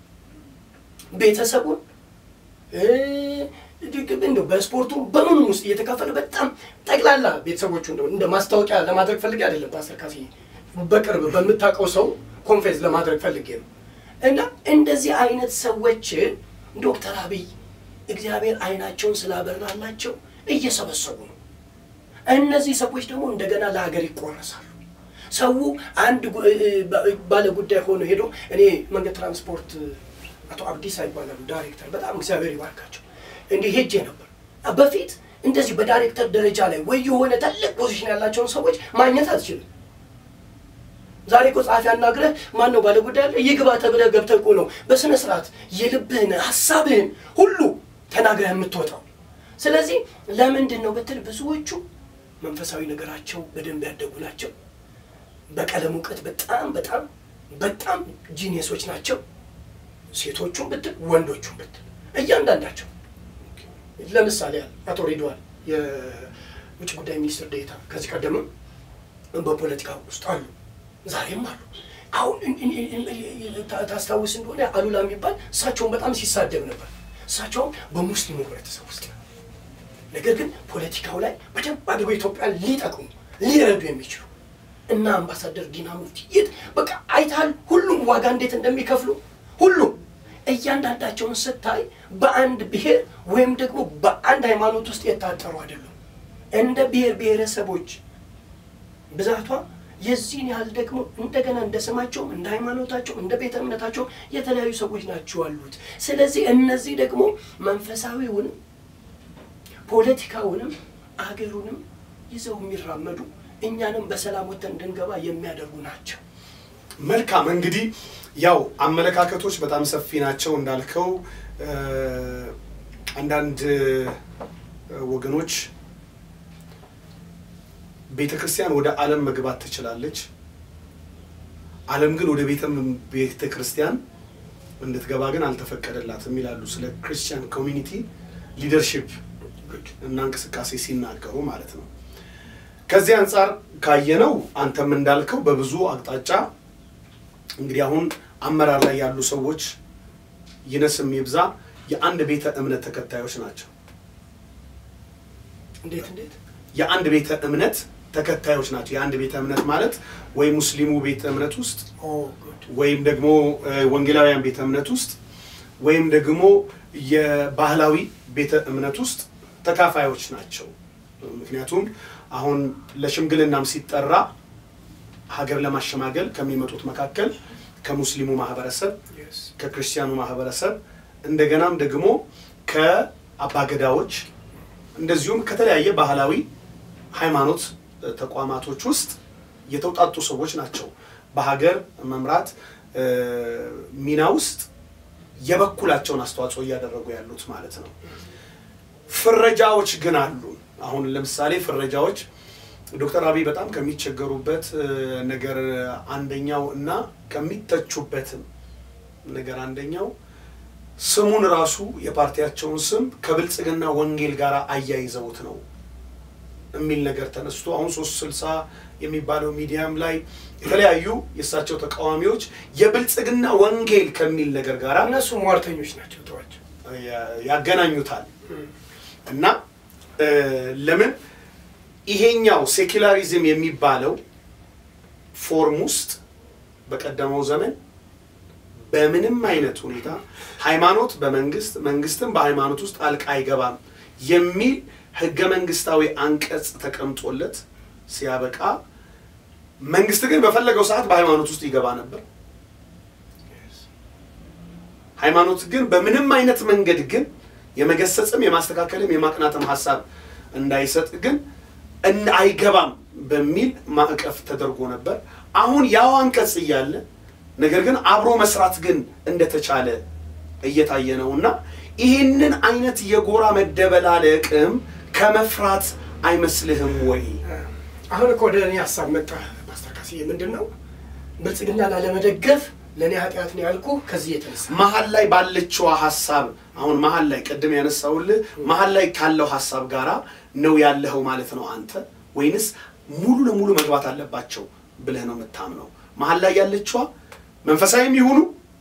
Speaker 2: ቤተሰቡን እ እንደው በስፖርቱ በምኑም ውስጥ እየተካፈለ በጣም ጠቅላላ ቤተሰቦቹ እንደው እንደ ማስታወቂያ ለማድረግ ፈልጌ አይደለም ፓስተር ካሲ በቅርብ በምታውቀው ሰው ኮንፌንስ ለማድረግ ፈልጌ ነው። እና እንደዚህ አይነት ሰዎችን ዶክተር አብይ እግዚአብሔር አይናቸውን ስላበራላቸው እየሰበሰቡ ነው። እነዚህ ሰዎች ደግሞ እንደገና ለሀገር ይቆረሳሉ። ሰው አንድ ጉ- እ- እ- ባ- ባለ ጉዳይ ሆኖ ሄዶ እኔ መንገድ ትራንስፖርት አቶ አብዲሳ ይባላሉ ዳይሬክተር፣ በጣም እግዚአብሔር ይባርካቸው። እንዲህ ሄጄ ነበር በፊት እንደዚህ በዳይሬክተር ደረጃ ላይ ወይ የሆነ ትልቅ ፖዚሽን ያላቸውን ሰዎች ማግኘት አትችልም። ዛሬ እኮ ጸሐፊ አናግረህ ማን ነው ባለ ጉዳይ አለ ይግባ ተብለህ ገብተህ እኮ ነው በስነ ስርዓት የልብህን ሀሳብህን ሁሉ ተናግረህ የምትወጣው። ስለዚህ ለምንድን ነው ብትል ብዙዎቹ መንፈሳዊ ነገራቸው በደንብ ያደጉ ናቸው። በቀለም እውቀት በጣም በጣም በጣም ጂኒየሶች ናቸው። ሴቶቹም ብትል ወንዶቹም ብትል እያንዳንዳቸው ለምሳሌ ያህል አቶ ሬድዋን የውጭ ጉዳይ ሚኒስትር ዴኤታ ከዚህ ቀደምም በፖለቲካ ውስጥ አሉ፣ ዛሬም አሉ። አሁን እን- እን- እን- እን- ታ- ታስታውስ እንደሆነ አሉላ የሚባል እሳቸውን በጣም ሲሳደብ ነበር። እሳቸውም በሙስሊሙ ህብረተሰብ ውስጥ ነው። ነገር ግን ፖለቲካው ላይ በደንብ አድርገው ኢትዮጵያን ሊጠቅሙ ሊረዱ የሚችሉ እና አምባሳደር ዲና ሙፍቲ የት በቃ አይተሃል፣ ሁሉም ዋጋ እንዴት እንደሚከፍሉ ሁሉም እያንዳንዳቸውን ስታይ በአንድ ብሔር ወይም ደግሞ በአንድ ሃይማኖት ውስጥ የታጠሩ አይደሉም። እንደ ብሔር ብሔረሰቦች ብዛቷ የዚህን ያህል ደግሞ እንደገና እንደ ስማቸውም እንደ ሃይማኖታቸው እንደ ቤተ እምነታቸው የተለያዩ ሰዎች ናቸው አሉት። ስለዚህ እነዚህ ደግሞ መንፈሳዊውንም ፖለቲካውንም አገሩንም ይዘው የሚራመዱ እኛንም በሰላም ወጥተን እንድንገባ የሚያደርጉ ናቸው።
Speaker 1: መልካም እንግዲህ ያው አመለካከቶች በጣም ሰፊ ናቸው እንዳልከው እ፣ አንዳንድ እ፣ ወገኖች ቤተ ክርስቲያን ወደ ዓለም መግባት ትችላለች፣ ዓለም ግን ወደ ቤተ ቤተ ክርስቲያን እንድትገባ ግን አልተፈቀደላትም ይላሉ። ስለ ክርስቲያን ኮሚኒቲ ሊደርሺፕ እና እንቅስቃሴ ሲናገሩ ማለት ነው። ከዚህ አንጻር ካየነው አንተም እንዳልከው በብዙ አቅጣጫ እንግዲህ አሁን አመራር ላይ ያሉ ሰዎች ይነስም ይብዛ የአንድ ቤተ እምነት ተከታዮች ናቸው።
Speaker 2: እንዴት እንዴት
Speaker 1: የአንድ ቤተ እምነት ተከታዮች ናቸው። የአንድ ቤተ እምነት ማለት ወይ ሙስሊሙ ቤተ እምነት ውስጥ
Speaker 2: ኦ ጉድ
Speaker 1: ወይም ደግሞ እ፣ ወንጌላውያን ቤተ እምነት ውስጥ ወይም ደግሞ የባህላዊ ቤተ እምነት ውስጥ ተካፋዮች ናቸው። ምክንያቱም አሁን ለሽምግልናም ሲጠራ ሀገር ለማሸማገል ከሚመጡት መካከል ከሙስሊሙ ማህበረሰብ፣
Speaker 2: yes
Speaker 1: ከክርስቲያኑ ማህበረሰብ እንደገናም ደግሞ ከአባገዳዎች እንደዚሁም ከተለያየ ባህላዊ ሃይማኖት እ፣ ተቋማቶች ውስጥ የተውጣጡ ሰዎች ናቸው። በሀገር መምራት እ፣ ሚና ውስጥ የበኩላቸውን አስተዋጽኦ እያደረጉ ያሉት ማለት ነው። ፍረጃዎች ግን አሉ። አሁን ለምሳሌ ፍረጃዎች ዶክተር አብይ በጣም ከሚቸገሩበት እ፣ ነገር አንደኛው እና ከሚተቹበትም ነገር አንደኛው ስሙን ራሱ የፓርቲያቸውን ስም ከብልጽግና ወንጌል ጋር አያይዘውት ነው የሚል ነገር ተነስቶ አሁን ሶስት ስልሳ የሚባለው ሚዲያም ላይ የተለያዩ የእሳቸው ተቃዋሚዎች የብልጽግና ወንጌል ከሚል ነገር ጋር
Speaker 2: እነሱ ሟርተኞች ናቸው ተዋቸው
Speaker 1: ያገናኙታል እና እ፣ ለምን ይሄኛው ሴኩላሪዝም የሚባለው ፎርም ውስጥ በቀደመው ዘመን በምንም አይነት ሁኔታ ሃይማኖት በመንግስት መንግስትም በሃይማኖት ውስጥ ጣልቃ አይገባም የሚል ህገ መንግስታዊ አንቀጽ ተቀምጦለት ሲያበቃ መንግስት ግን በፈለገው ሰዓት በሃይማኖት ውስጥ ይገባ ነበር። ሃይማኖት ግን በምንም አይነት መንገድ ግን የመገሰጽም የማስተካከልም የማቅናትም ሀሳብ እንዳይሰጥ ግን እን- አይገባም በሚል ማዕቀፍ ተደርጎ ነበር። አሁን ያው አንቀጽ እያለ ነገር ግን አብሮ መስራት ግን እንደተቻለ እየታየ ነው እና ይህንን አይነት የጎራ መደበላለቅም ከመፍራት አይመስልህም ወይ?
Speaker 2: አሁን እኮ ወደ እኔ ሀሳብ መጣ ፓስተር ካስዬ ምንድን ነው ብልጽግና ላለመደገፍ ለእኔ ኃጢአት ነው ያልኩ ከዚህ የተነሳ
Speaker 1: መሀል ላይ ባለችዋ ሀሳብ አሁን መሀል ላይ ቅድም ያነሳውልህ መሀል ላይ ካለው ሀሳብ ጋራ ነው ያለኸው ማለት ነው አንተ ወይንስ ሙሉ ለሙሉ መግባት አለባቸው ብለህ ነው የምታምነው? መሀል ላይ ያለችዋ መንፈሳዊም ይሁኑ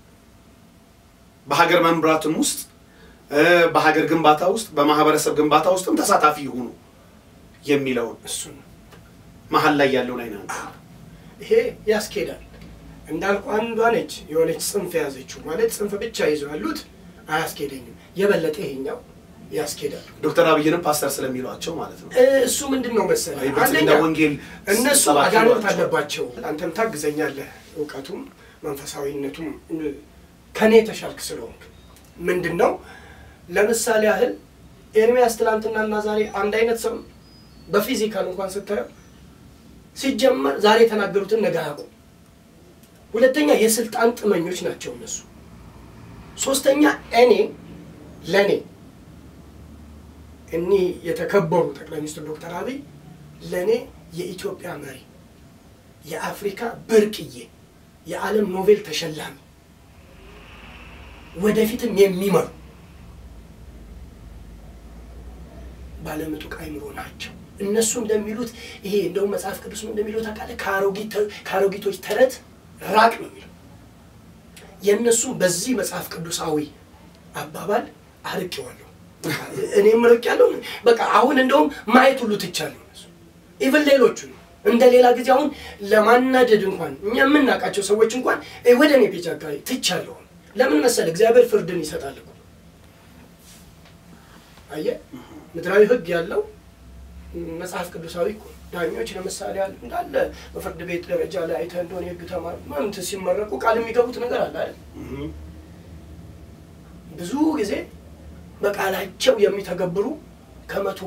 Speaker 1: በሀገር መምራትም ውስጥ እ፣ በሀገር ግንባታ ውስጥ በማህበረሰብ ግንባታ ውስጥም ተሳታፊ ይሁኑ የሚለውን
Speaker 2: እሱ ነው
Speaker 1: መሀል ላይ ያለው ላይ ነው።
Speaker 2: ይሄ ያስኬዳል እንዳልኩ አንዷ ነች የሆነች ጽንፍ የያዘችው ማለት ጽንፍ ብቻ ይዘው ያሉት አያስኬደኝም የበለጠ ይሄኛው ያስኬዳል
Speaker 1: ዶክተር አብይንም ፓስተር ስለሚሏቸው ማለት ነው።
Speaker 2: እ፣ እሱ ምንድን ነው መሰለህ
Speaker 1: የብልጽግና
Speaker 2: አንደኛ
Speaker 1: ወንጌል
Speaker 2: እነሱ
Speaker 1: ሰባኪ
Speaker 2: አጋንንት
Speaker 1: ናቸው።
Speaker 2: አለባቸው አንተም ታግዘኛለህ እውቀቱም መንፈሳዊነቱም እ፣ ከኔ የተሻልክ ስለሆንክ ምንድን ነው ለምሳሌ ያህል ኤርሚያስ ትናንትናና ዛሬ አንድ አይነት ሰው ነው። በፊዚካል እንኳን ስታየው ሲጀመር ዛሬ የተናገሩትን ነገ አያውቁም ሁለተኛ የስልጣን ጥመኞች ናቸው እነሱ ሶስተኛ እኔ ለእኔ እኒህ የተከበሩ ጠቅላይ ሚኒስትር ዶክተር አብይ ለእኔ የኢትዮጵያ መሪ የአፍሪካ ብርቅዬ የዓለም ኖቤል ተሸላሚ ወደፊትም የሚመሩ ባለምጡቅ አይምሮ ናቸው። እነሱ እንደሚሉት ይሄ እንደውም መጽሐፍ ቅዱስ እንደሚለው ታውቃለህ፣ ከአሮጊት- ከአሮጊቶች ተረት ራቅ ነው የሚለው። የእነሱ በዚህ መጽሐፍ ቅዱሳዊ አባባል አርቄዋለሁ። እኔም ርቅ ያለው በቃ አሁን እንደውም ማየት ሁሉ ትቻለሁ። እነሱ ኢቭን ሌሎቹ እንደ ሌላ ጊዜ አሁን ለማናደድ እንኳን እኛ የምናውቃቸው ሰዎች እንኳን እ ወደ እኔ ፔጅ አካባቢ ትቻለሁ። ለምን መሰለ እግዚአብሔር ፍርድን ይሰጣል እኮ አየህ፣ ምድራዊ ሕግ ያለው መጽሐፍ ቅዱሳዊ እኮ ነው። ዳኞች ለምሳሌ አለ እንዳለ በፍርድ ቤት ደረጃ ላይ አይተህ እንደሆነ የህግ ተማሪ ምንት ሲመረቁ ቃል የሚገቡት ነገር አለ አይደል?
Speaker 1: እህ።
Speaker 2: ብዙ ጊዜ በቃላቸው የሚተገብሩ ከመቶ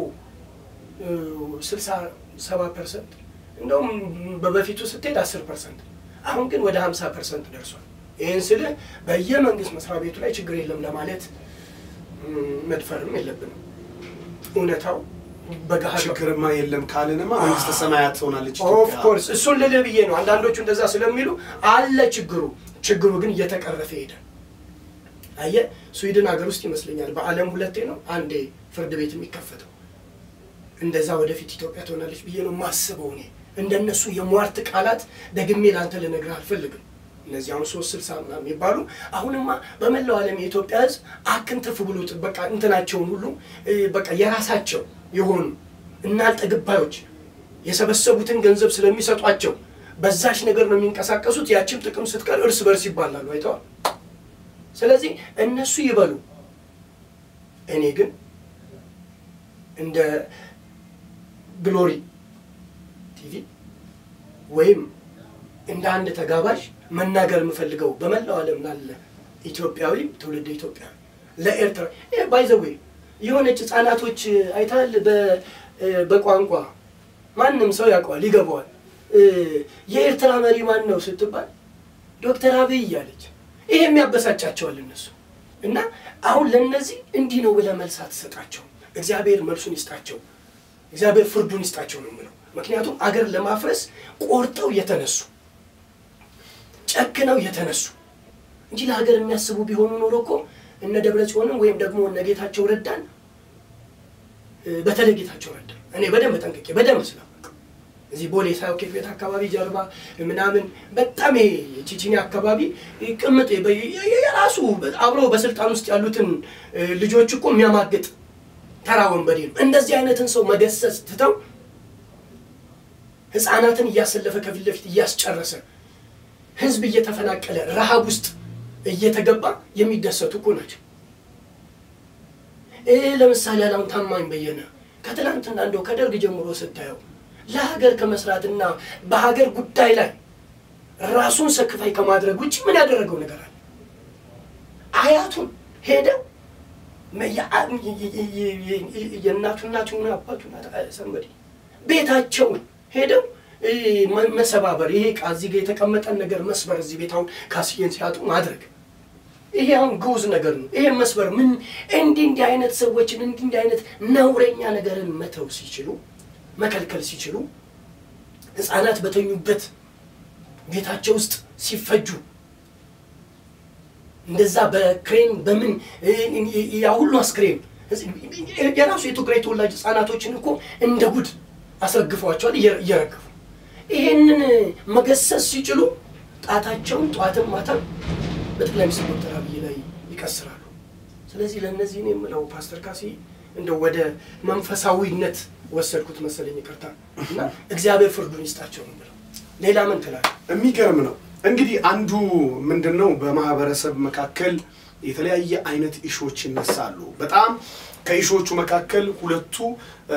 Speaker 2: ስልሳ ሰባ ፐርሰንት እንደውም በበፊቱ ስትሄድ አስር ፐርሰንት አሁን ግን ወደ 50 ፐርሰንት ደርሷል። ይህን ስልህ በየመንግስት መስሪያ ቤቱ ላይ ችግር የለም ለማለት ም፣ መድፈርም የለብንም። እውነታው በገሃድ
Speaker 1: ችግርማ የለም ካልንማ መንግስተ ሰማያት ትሆናለች
Speaker 2: ኦፍ
Speaker 1: ኢትዮጵያ።
Speaker 2: ኮርስ እሱን ልልህ ብዬ ነው። አንዳንዶቹ እንደዛ ስለሚሉ አለ ችግሩ። ችግሩ ግን እየተቀረፈ ሄደ። አየህ ስዊድን ሀገር ውስጥ ይመስለኛል በዓለም ሁለቴ ነው አንዴ ፍርድ ቤት የሚከፈተው። እንደዛ ወደፊት ኢትዮጵያ ትሆናለች ብዬ ነው የማስበው። እኔ እንደነሱ የሟርት ቃላት ደግሜ ለአንተ ልነግርህ አልፈልግም። እነዚህ አሁን ሶስት ስልሳ ምናምን የሚባሉ አሁንማ በመላው ዓለም የኢትዮጵያ ሕዝብ አክንትፍ ብሎት በቃ እንትናቸውን ሁሉ እ፣ በቃ የራሳቸው የሆኑ እናልጠግባዮች የሰበሰቡትን ገንዘብ ስለሚሰጧቸው በዛች ነገር ነው የሚንቀሳቀሱት። ያችም ጥቅም ስትቀር እርስ በርስ ይባላሉ። አይተዋል። ስለዚህ እነሱ ይበሉ፣ እኔ ግን እንደ ግሎሪ ቲቪ ወይም እንደ አንድ ተጋባዥ መናገር የምፈልገው በመላው ዓለም ላለ ኢትዮጵያዊ ትውልድ ኢትዮጵያዊ ለኤርትራ ባይዘዌ የሆነች ህጻናቶች አይታል በቋንቋ ማንም ሰው ያውቀዋል ይገባዋል። እ፣ የኤርትራ መሪ ማን ነው ስትባል ዶክተር አብይ እያለች ይሄ የሚያበሳጫቸዋል እነሱ እና አሁን ለእነዚህ እንዲህ ነው ብለህ መልስ አትሰጣቸው። እግዚአብሔር መልሱን ይስጣቸው፣ እግዚአብሔር ፍርዱን ይስጣቸው ነው የምለው። ምክንያቱም አገር ለማፍረስ ቆርጠው የተነሱ ጨክነው የተነሱ እንጂ ለሀገር የሚያስቡ ቢሆኑ ኖሮ እኮ እነ ደብረ ጽዮንን ወይም ደግሞ እነ ጌታቸው ረዳን እ፣ በተለይ ጌታቸው ረዳ እኔ በደንብ ጠንቅቄ በደንብ ስላወቅ እዚህ ቦሌ ሳውኬት ቤት አካባቢ ጀርባ ምናምን በጣም ይሄ ቺቺኒ አካባቢ ቅምጥ በ- የራሱ አብሮ በስልጣን ውስጥ ያሉትን እ፣ ልጆች እኮ የሚያማግጥ ተራ ወንበዴ ነው። እንደዚህ አይነትን ሰው መገሰጽ ትተው ህፃናትን እያሰለፈ ከፊት ለፊት እያስጨረሰ ህዝብ እየተፈናቀለ ረሃብ ውስጥ እየተገባ የሚደሰቱ እኮ ናቸው። ይህ ለምሳሌ አሁን ታማኝ በየነ ከትናንትና እንደው ከደርግ ጀምሮ ስታየው ለሀገር ከመስራትና በሀገር ጉዳይ ላይ ራሱን ሰክፋይ ከማድረግ ውጭ ምን ያደረገው ነገር አለ? አያቱን ሄደው የእናቱ እናቱ ሆነ አባቱ ሰንበዴ ቤታቸውን ሄደው እ፣ መ- መሰባበር ይሄ ዕቃ እዚህ ጋር የተቀመጠን ነገር መስበር እዚህ ቤት አሁን ካስዬን ሲያጡ ማድረግ ይሄ አሁን ግዑዝ ነገር ነው። ይሄ መስበር ምን እንዲህ እንዲህ አይነት ሰዎችን እንዲህ እንዲህ አይነት ነውረኛ ነገርን መተው ሲችሉ መከልከል ሲችሉ ህፃናት በተኙበት ቤታቸው ውስጥ ሲፈጁ እንደዛ በክሬን በምን እ- ያ ሁሉ አስክሬን የራሱ የትግራይ ተወላጅ ህፃናቶችን እኮ እንደ ጉድ አስረግፈዋቸዋል እየ- እየረገፉ ይሄንን መገሰጽ ሲችሉ ጣታቸውን ጠዋትም ማታም በጠቅላይ ሚኒስትር ዶክተር አብይ ላይ ይቀስራሉ። ስለዚህ ለእነዚህ እኔ የምለው ፓስተር ካሲ እንደው ወደ መንፈሳዊነት ወሰድኩት መሰለኝ፣ ይቅርታ እና እግዚአብሔር ፍርዱን ይስጣቸው ነው የምለው። ሌላ ምን ትላለህ?
Speaker 1: የሚገርም ነው። እንግዲህ አንዱ ምንድን ነው በማህበረሰብ መካከል የተለያየ አይነት ኢሾች ይነሳሉ። በጣም ከኢሾቹ መካከል ሁለቱ እ፣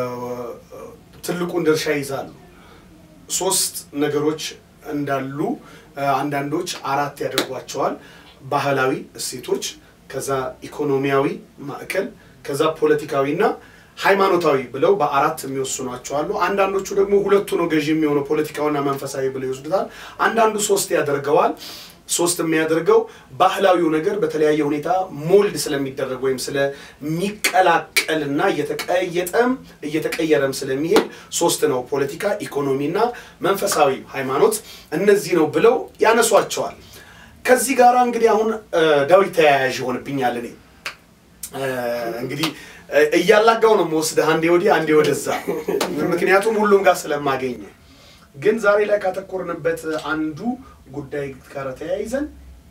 Speaker 1: ትልቁን ድርሻ ይይዛሉ። ሶስት ነገሮች እንዳሉ እ፣ አንዳንዶች አራት ያደርጓቸዋል። ባህላዊ እሴቶች፣ ከዛ ኢኮኖሚያዊ ማዕከል፣ ከዛ ፖለቲካዊና ሃይማኖታዊ ብለው በአራት የሚወስኗቸው አሉ። አንዳንዶቹ ደግሞ ሁለቱ ነው ገዢ የሚሆነው ፖለቲካውና መንፈሳዊ ብለው ይወስዱታል። አንዳንዱ ሶስት ያደርገዋል። ሶስት የሚያደርገው ባህላዊው ነገር በተለያየ ሁኔታ ሞልድ ስለሚደረግ ወይም ስለሚቀላቀልና እየተቀየጠም እየተቀየረም ስለሚሄድ ሶስት ነው። ፖለቲካ፣ ኢኮኖሚና መንፈሳዊ ሃይማኖት እነዚህ ነው ብለው ያነሷቸዋል። ከዚህ ጋር እንግዲህ አሁን እ፣ ዳዊት ተያያዥ ይሆንብኛል እኔ እ፣ እንግዲህ እ፣ እያላጋው ነው የምወስድህ አንዴ ወዲህ አንዴ ወደዛ፣ ምክንያቱም ሁሉም ጋር ስለማገኝ። ግን ዛሬ ላይ ካተኮርንበት አንዱ ጉዳይ ጋር ተያይዘን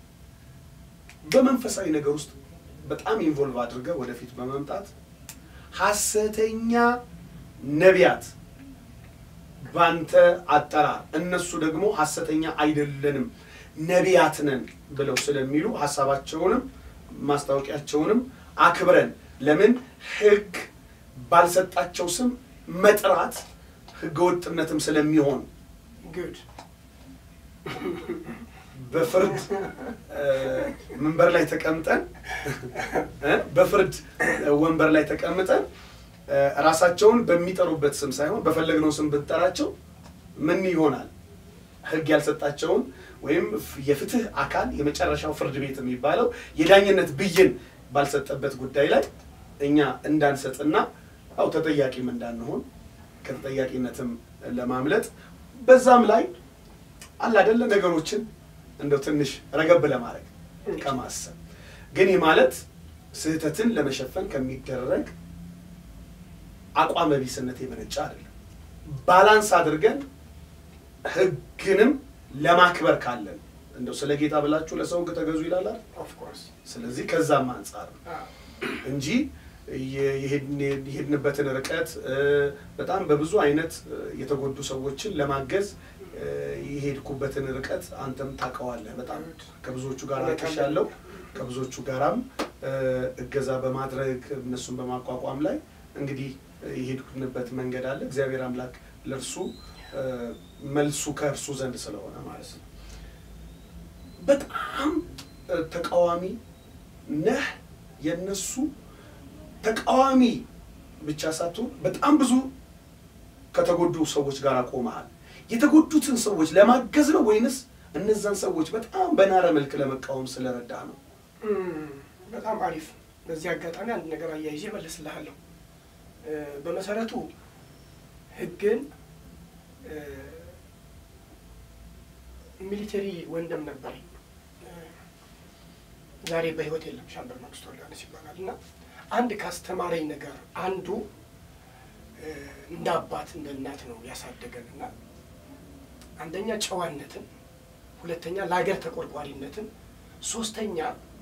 Speaker 1: በመንፈሳዊ ነገር ውስጥ በጣም ኢንቮልቭ አድርገህ ወደፊት በመምጣት ሐሰተኛ ነቢያት ባንተ አጠራር እነሱ ደግሞ ሐሰተኛ አይደለንም ነቢያት ነን ብለው ስለሚሉ ሀሳባቸውንም ማስታወቂያቸውንም አክብረን ለምን ሕግ ባልሰጣቸው ስም መጥራት ሕገወጥነትም ስለሚሆን
Speaker 2: ጉድ
Speaker 1: በፍርድ እ፣ መንበር ላይ ተቀምጠን እ፣ በፍርድ ወንበር ላይ ተቀምጠን እ፣ ራሳቸውን በሚጠሩበት ስም ሳይሆን በፈለግነው ስም ብንጠራቸው ምን ይሆናል? ህግ ያልሰጣቸውን ወይም የፍትህ አካል የመጨረሻው ፍርድ ቤት የሚባለው የዳኝነት ብይን ባልሰጠበት ጉዳይ ላይ እኛ እንዳንሰጥና ያው ተጠያቂም እንዳንሆን ከተጠያቂነትም ለማምለጥ በዛም ላይ አለ አይደለ ነገሮችን እንደው ትንሽ ረገብ ለማድረግ ከማሰብ ግን ይህ ማለት ስህተትን ለመሸፈን ከሚደረግ አቋመ ቢስነት የመነጨ አይደለም። ባላንስ አድርገን ህግንም ለማክበር ካለን እንደው ስለ ጌታ ብላችሁ ለሰው ህግ ተገዙ ይላል አይደል?
Speaker 2: ኦፍኮርስ
Speaker 1: ስለዚህ ከዛም አንጻር ነው እንጂ የሄድንበትን ርቀት በጣም በብዙ አይነት የተጎዱ ሰዎችን ለማገዝ የሄድኩበትን ርቀት አንተም ታውቀዋለህ። በጣም ከብዙዎቹ ጋር አልቅሻለሁ። ከብዙዎቹ ጋራም እገዛ በማድረግ እነሱን በማቋቋም ላይ እንግዲህ የሄድኩንበት መንገድ አለ። እግዚአብሔር አምላክ ለእርሱ መልሱ ከእርሱ ዘንድ ስለሆነ ማለት ነው። በጣም ተቃዋሚ ነህ የነሱ ተቃዋሚ ብቻ ሳትሆን በጣም ብዙ ከተጎዱ ሰዎች ጋር ቆመሃል። የተጎዱትን ሰዎች ለማገዝ ነው ወይንስ እነዛን ሰዎች በጣም በናረ መልክ ለመቃወም ስለረዳ ነው?
Speaker 2: በጣም አሪፍ። በዚህ አጋጣሚ አንድ ነገር አያይዤ እመልስልሃለሁ። በመሰረቱ ህግን ሚሊተሪ ወንድም ነበር፣ ዛሬ በህይወት የለም። ሻምበል መንግስቱ ወልደሃንስ ይባላል እና አንድ ካስተማረኝ ነገር አንዱ እንደ አባት እንደ እናት ነው ያሳደገን እና አንደኛ ጨዋነትን፣ ሁለተኛ ለሀገር ተቆርቋሪነትን፣ ሶስተኛ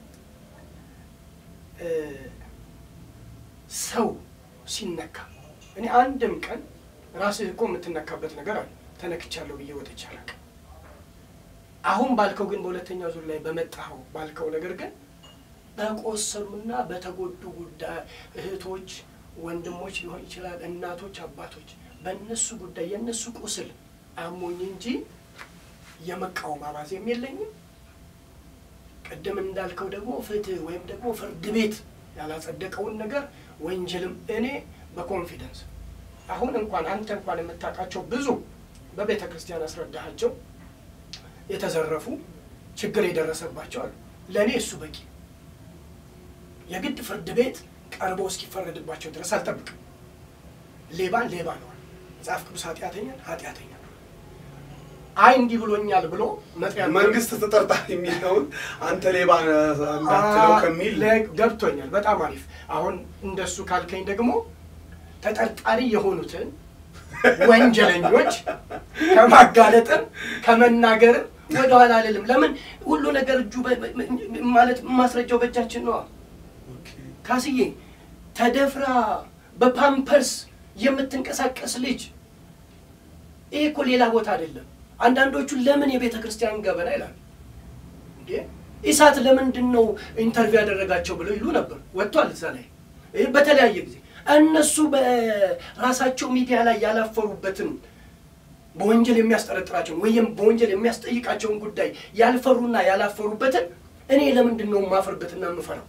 Speaker 2: ሰው ሲነካ እኔ አንድም ቀን ራስህ እኮ የምትነካበት ነገር አለ ተነክቻለሁ ብዬ ወጥቼ አላውቅም። አሁን ባልከው ግን በሁለተኛ ዙር ላይ በመጣኸው ባልከው ነገር ግን በቆሰሉና በተጎዱ ጉዳይ እህቶች፣ ወንድሞች ሊሆን ይችላል፣ እናቶች፣ አባቶች በእነሱ ጉዳይ የእነሱ ቁስል አሞኝ እንጂ የመቃወም አባዜም የለኝም። ቅድም እንዳልከው ደግሞ ፍትህ ወይም ደግሞ ፍርድ ቤት ያላጸደቀውን ነገር ወንጀልም እኔ በኮንፊደንስ አሁን እንኳን አንተ እንኳን የምታውቃቸው ብዙ በቤተ ክርስቲያን አስረዳሃቸው የተዘረፉ ችግር የደረሰባቸው አሉ። ለእኔ እሱ በቂ የግድ ፍርድ ቤት ቀርቦ እስኪፈረድባቸው ድረስ አልጠብቅም። ሌባን ሌባ ነዋል መጽሐፍ ቅዱስ ኃጢአተኛን ኃጢአተኛ አይ እንዲህ ብሎኛል ብሎ መጥሪያ
Speaker 1: መንግስት ተጠርጣሪ የሚለውን አንተ ሌባ እንዳትለው ከሚል
Speaker 2: ገብቶኛል። በጣም አሪፍ። አሁን እንደሱ ካልከኝ ደግሞ ተጠርጣሪ የሆኑትን ወንጀለኞች ከማጋለጥም ከመናገርም ወደኋላ አልልም። ለምን ሁሉ ነገር እጁ ማለት ማስረጃው በእጃችን ነዋ። ካስዬ ተደፍራ በፓምፐርስ የምትንቀሳቀስ ልጅ ይሄ እኮ ሌላ ቦታ አይደለም። አንዳንዶቹ ለምን የቤተ ክርስቲያን ገበና ይላሉ። እንዴ ኢሳት ለምንድን ነው ኢንተርቪው ያደረጋቸው ብለው ይሉ ነበር። ወጥቷል እዛ ላይ በተለያየ ጊዜ እነሱ በራሳቸው ሚዲያ ላይ ያላፈሩበትን በወንጀል የሚያስጠረጥራቸውን ወይም በወንጀል የሚያስጠይቃቸውን ጉዳይ ያልፈሩና ያላፈሩበትን እኔ ለምንድን ነው የማፍርበትና የምፈራው?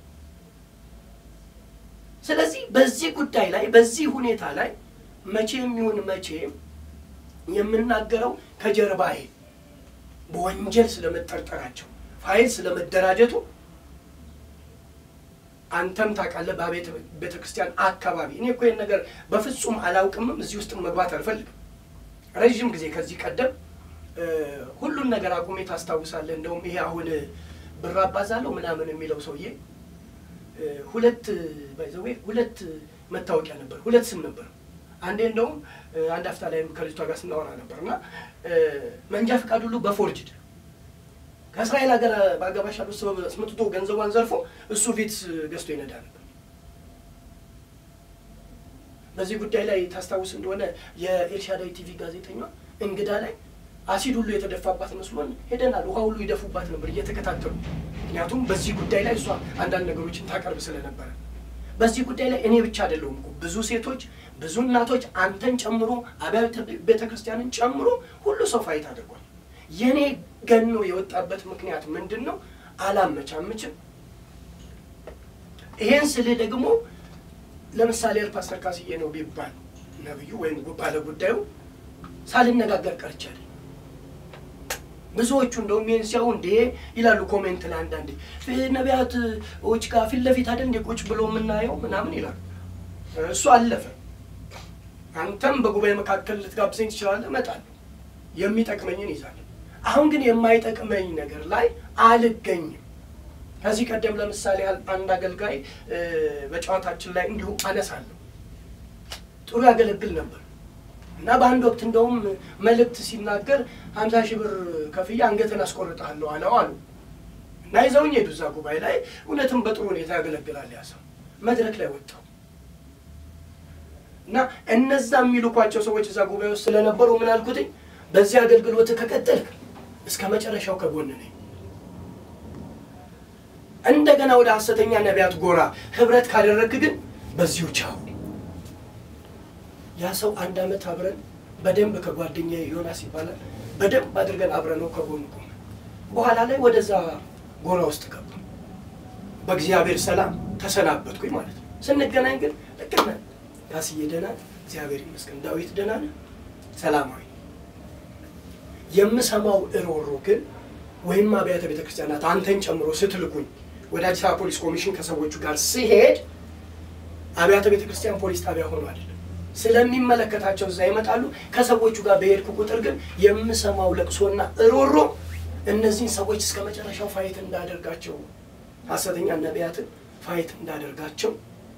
Speaker 2: ስለዚህ በዚህ ጉዳይ ላይ በዚህ ሁኔታ ላይ መቼም ይሁን መቼም የምናገረው ከጀርባዬ በወንጀል ስለመጠርጠራቸው ፋይል ስለመደራጀቱ አንተም ታውቃለህ። በቤተ ቤተ ክርስቲያን አካባቢ እኔ እኮ ይህን ነገር በፍጹም አላውቅምም። እዚህ ውስጥ መግባት አልፈልግም። ረዥም ጊዜ ከዚህ ቀደም ሁሉን ነገር አቁሜ ታስታውሳለህ። እንደውም ይሄ አሁን ብር አባዛለሁ ምናምን የሚለው ሰውዬ ሁለት ባይዘዌ ሁለት መታወቂያ ነበር፣ ሁለት ስም ነበር። አንዴ እንደውም አንድ አፍታ ላይም ከልጅቷ ጋር ስናወራ ነበር እና መንጃ ፈቃድ ሁሉ በፎርጅድ ከእስራኤል ሀገር በአጋባሽ ያሉ ሰበብ አስመጥቶ ገንዘቧን ዘርፎ እሱ ፊት ገዝቶ ይነዳ ነበር። በዚህ ጉዳይ ላይ ታስታውስ እንደሆነ የኤልሻዳይ ቲቪ ጋዜጠኛ እንግዳ ላይ አሲድ ሁሉ የተደፋባት መስሎን ሄደናል። ውሃ ሁሉ ይደፉባት ነበር እየተከታተሉ። ምክንያቱም በዚህ ጉዳይ ላይ እሷ አንዳንድ ነገሮችን ታቀርብ ስለነበረ በዚህ ጉዳይ ላይ እኔ ብቻ አይደለሁም እኮ ብዙ ሴቶች፣ ብዙ እናቶች አንተን ጨምሮ አብያተ ቤተ ክርስቲያንን ጨምሮ ሁሉ ሰው ፋይት አድርጓል። የእኔ ገኖ የወጣበት ምክንያት ምንድን ነው? አላመቻምችም። ይሄን ስልህ ደግሞ ለምሳሌ ፓስተር ካስዬ ነው ቢባል ነብዩ ወይም ባለ ጉዳዩ ሳልነጋገር ቀርቻለሁ። ብዙዎቹ እንደውም ይህን ሲያዩ እንዴ ይላሉ ኮሜንት ላይ አንዳንዴ ፊ- ነቢያቶች ጋር ፊት ለፊት አይደል እንዴ ቁጭ ብሎ የምናየው ምናምን ይላሉ። እሱ አለፈ። አንተም በጉባኤ መካከል ልትጋብዘኝ ትችላለህ፣ እመጣለሁ። የሚጠቅመኝን ይዛለሁ። አሁን ግን የማይጠቅመኝ ነገር ላይ አልገኝም። ከዚህ ቀደም ለምሳሌ ያህል አንድ አገልጋይ እ፣ በጨዋታችን ላይ እንዲሁ አነሳለሁ። ጥሩ ያገለግል ነበር እና በአንድ ወቅት እንደውም መልእክት ሲናገር ሀምሳ ሺህ ብር ከፍዬ አንገትን አስቆርጥሃለሁ አለው አሉ እና ይዘውኝ ሄዱ። እዛ ጉባኤ ላይ እውነትም በጥሩ ሁኔታ ያገለግላል ያ ሰው። መድረክ ላይ ወጣው እና እነዛ የሚልኳቸው ሰዎች እዛ ጉባኤ ውስጥ ስለነበሩ ምን አልኩትኝ፣ በዚህ አገልግሎት ከቀጠልክ እስከ መጨረሻው ከጎን ነኝ። እንደገና ወደ ሐሰተኛ ነቢያት ጎራ ህብረት ካደረግክ ግን በዚሁ ቻው። ያ ሰው አንድ ዓመት አብረን በደንብ ከጓደኛ ዮናስ ይባላል በደንብ አድርገን አብረነው ከጎኑ ቆመ። በኋላ ላይ ወደዛ ጎራ ውስጥ ገባ። በእግዚአብሔር ሰላም ተሰናበትኩኝ ማለት ነው። ስንገናኝ ግን ልክ ነህ ያስዬ ደህና ነህ? እግዚአብሔር ይመስገን። ዳዊት ደህና ነህ? ሰላማዊ የምሰማው እሮሮ ግን ወይም አብያተ ቤተ ክርስቲያናት አንተን ጨምሮ ስትልኩኝ ወደ አዲስ አበባ ፖሊስ ኮሚሽን ከሰዎቹ ጋር ሲሄድ አብያተ ቤተ ክርስቲያን ፖሊስ ጣቢያ ሆኖ አይደለም ስለሚመለከታቸው እዛ ይመጣሉ። ከሰዎቹ ጋር በሄድኩ ቁጥር ግን የምሰማው ለቅሶና እሮሮ እነዚህን ሰዎች እስከ መጨረሻው ፋይት እንዳደርጋቸው ሐሰተኛ ነቢያትን ፋይት እንዳደርጋቸው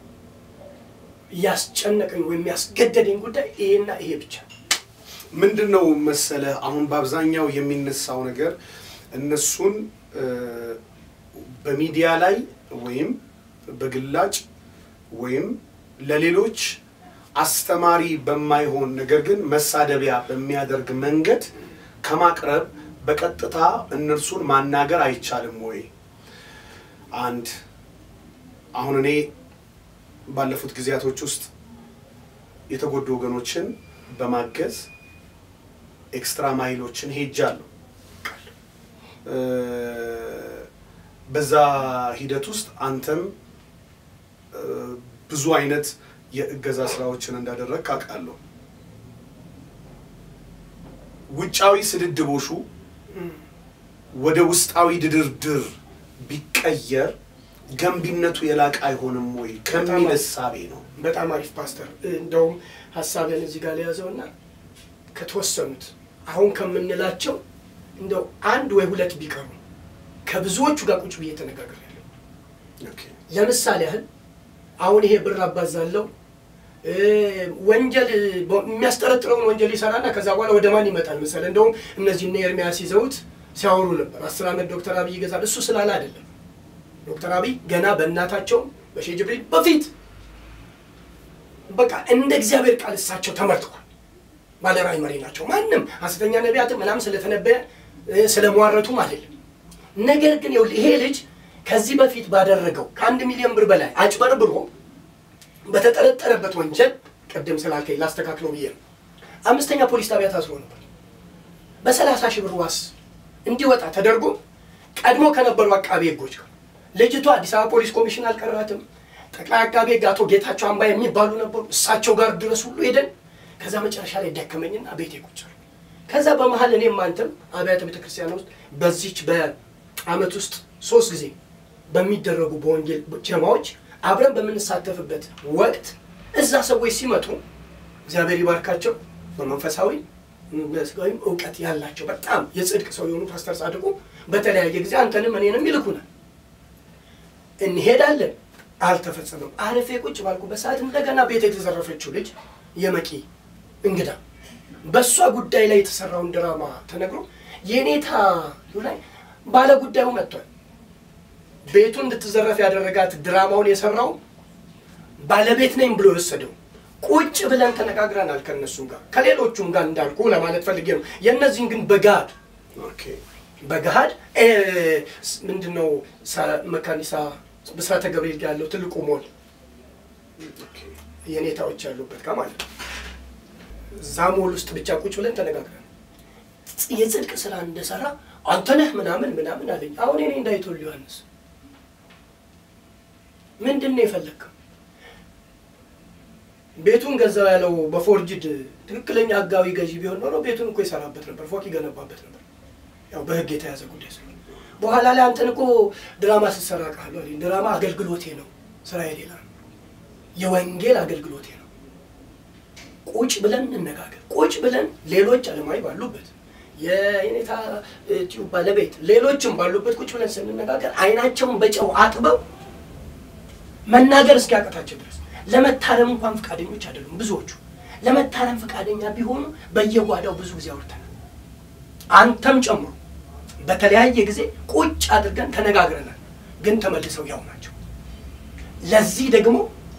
Speaker 2: ያስጨነቀኝ ወይም ያስገደደኝ ጉዳይ ይሄና ይሄ ብቻ ነው።
Speaker 1: ምንድን ነው መሰለህ አሁን በአብዛኛው የሚነሳው ነገር እነሱን እ፣ በሚዲያ ላይ ወይም በግላጭ ወይም ለሌሎች አስተማሪ በማይሆን ነገር ግን መሳደቢያ በሚያደርግ መንገድ ከማቅረብ በቀጥታ እነርሱን ማናገር አይቻልም ወይ? አንድ አሁን እኔ ባለፉት ጊዜያቶች ውስጥ የተጎዱ ወገኖችን በማገዝ ኤክስትራ ማይሎችን ሄጃለሁ። እ፣ በዛ ሂደት ውስጥ አንተም እ፣ ብዙ አይነት የእገዛ ስራዎችን እንዳደረግ አውቃለሁ። ውጫዊ ስድድቦሹ ወደ ውስጣዊ ድርድር ቢቀየር ገንቢነቱ የላቀ አይሆንም ወይ ከሚል እሳቤ ነው።
Speaker 2: በጣም አሪፍ ፓስተር። እንደውም ሀሳብን እዚህ ጋር ለያዘውና ከተወሰኑት አሁን ከምንላቸው እንደው አንድ ወይ ሁለት ቢቀሩ ከብዙዎቹ ጋር ቁጭ ብዬ ተነጋግሬያለሁ።
Speaker 1: ኦኬ።
Speaker 2: ለምሳሌ ያህል አሁን ይሄ ብር አባዛለው እ፣ ወንጀል በ- የሚያስጠረጥረውን ወንጀል ይሰራና ከዛ በኋላ ወደ ማን ይመጣል መሰለህ? እንደውም እነዚህ እነ ኤርሚያስ ይዘውት ሲያወሩ ነበር። አስር ዓመት ዶክተር አብይ ይገዛል። እሱ ስላለ አይደለም። ዶክተር አብይ ገና በእናታቸው በሼህ ጅብሪል በፊት በቃ እንደ እግዚአብሔር ቃል እሳቸው ተመርተዋል። ባለራዕይ መሪ ናቸው። ማንም ሐሰተኛ ነቢያትም ምናምን ስለተነበየ እ፣ ስለሟረቱም አይደለም። ነገር ግን ይኸውልህ ይሄ ልጅ ከዚህ በፊት ባደረገው ከአንድ ሚሊዮን ብር በላይ አጭበርብሮ በተጠረጠረበት ወንጀል ቅድም ስላልከኝ ላስተካክለው ብዬ ነው። አምስተኛ ፖሊስ ጣቢያ ታስሮ ነበር። በሰላሳ ሺህ ብር ዋስ እንዲወጣ ተደርጎ ቀድሞ ከነበሩ አቃቤ ሕጎች ጋር ልጅቷ አዲስ አበባ ፖሊስ ኮሚሽን አልቀራትም። ጠቅላይ አቃቤ ሕግ አቶ ጌታቸው አምባ የሚባሉ ነበሩ። እሳቸው ጋር ድረስ ሁሉ ሄደን ከዛ መጨረሻ ላይ ደከመኝና ቤቴ ቁጭ አልኩ። ከዛ በመሀል እኔም አንተም አብያተ ቤተክርስቲያን ውስጥ በዚች በአመት ውስጥ ሶስት ጊዜ በሚደረጉ በወንጌል ጀማዎች አብረን በምንሳተፍበት ወቅት እዛ ሰዎች ሲመጡ እግዚአብሔር ይባርካቸው በመንፈሳዊ በስጋዊም እውቀት ያላቸው በጣም የጽድቅ ሰው የሆኑ ፓስተር ጻድቁ በተለያየ ጊዜ አንተንም እኔንም ይልኩናል። እንሄዳለን። አልተፈጸመም። አረፌ ቁጭ ባልኩበት ሰዓት እንደገና ቤት የተዘረፈችው ልጅ የመቂ እንግዳ በእሷ ጉዳይ ላይ የተሰራውን ድራማ ተነግሮ የኔታ ላይ ባለ ጉዳዩ መጥቷል። ቤቱ እንድትዘረፍ ያደረጋት ድራማውን የሰራው ባለቤት ነኝ ብሎ የወሰደው ቁጭ ብለን ተነጋግረናል። ከእነሱም ጋር ከሌሎቹም ጋር እንዳልኩ ለማለት ፈልጌ ነው። የእነዚህን ግን በጋድ
Speaker 1: ኦኬ።
Speaker 2: በገሃድ ምንድነው መካኒሳ ብስራተ ገብርኤል ጋር ያለው ትልቁ ሞል
Speaker 1: ኦኬ።
Speaker 2: የኔታዎች ያሉበት ጋር ማለት ነው። እዛ ሞል ውስጥ ብቻ ቁጭ ብለን ተነጋግረን የጽድቅ ስራ እንደሰራ አንተ ነህ ምናምን ምናምን አለኝ። አሁን እኔ እንዳይቶል ዮሐንስ ምንድን ነው የፈለግከው? ቤቱን ገዛው ያለው በፎርጅድ ትክክለኛ ህጋዊ ገዢ ቢሆን ኖሮ ቤቱን እኮ ይሰራበት ነበር፣ ፎቅ ይገነባበት ነበር። ያው በህግ የተያዘ ጉዳይ ስለሆነ በኋላ ላይ አንተን እኮ ድራማ ስትሰራ ቃሉ ድራማ አገልግሎቴ ነው፣ ስራ ሌላ ነው። የወንጌል አገልግሎቴ ነው። ቁጭ ብለን እንነጋገር። ቁጭ ብለን ሌሎች አለማዊ ባሉበት የኔታ ቲዩብ ባለቤት ሌሎችም ባሉበት ቁጭ ብለን ስንነጋገር አይናቸውን በጨው አጥበው መናገር እስኪያቀታቸው ድረስ ለመታረም እንኳን ፈቃደኞች አይደሉም ብዙዎቹ። ለመታረም ፈቃደኛ ቢሆኑ በየጓዳው ብዙ ጊዜ አውርተናል። አንተም ጨምሮ በተለያየ ጊዜ ቁጭ አድርገን ተነጋግረናል። ግን ተመልሰው ያው ናቸው። ለዚህ ደግሞ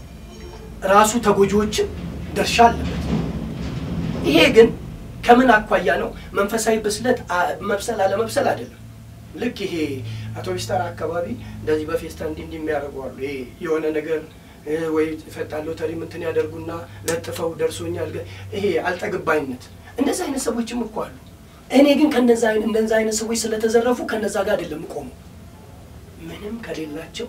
Speaker 2: ራሱ ተጎጂዎችን ድርሻ አለበት። ይሄ ግን ከምን አኳያ ነው? መንፈሳዊ ብስለት መብሰል አለመብሰል አይደለም። ልክ ይሄ አውቶቢስ ተራ አካባቢ እንደዚህ በፌስታ እንዲህ እንዲህ የሚያደርጉ አሉ። ይሄ የሆነ ነገር ወይ ፈጣን ሎተሪ ምንትን ያደርጉና ለጥፈው ደርሶኛል። ይሄ አልጠግባይነት እንደዚህ አይነት ሰዎችም እኮ አሉ። እኔ ግን ከነዛ እንደዛ አይነት ሰዎች ስለተዘረፉ ከነዛ ጋር አይደለም ቆሙ ምንም ከሌላቸው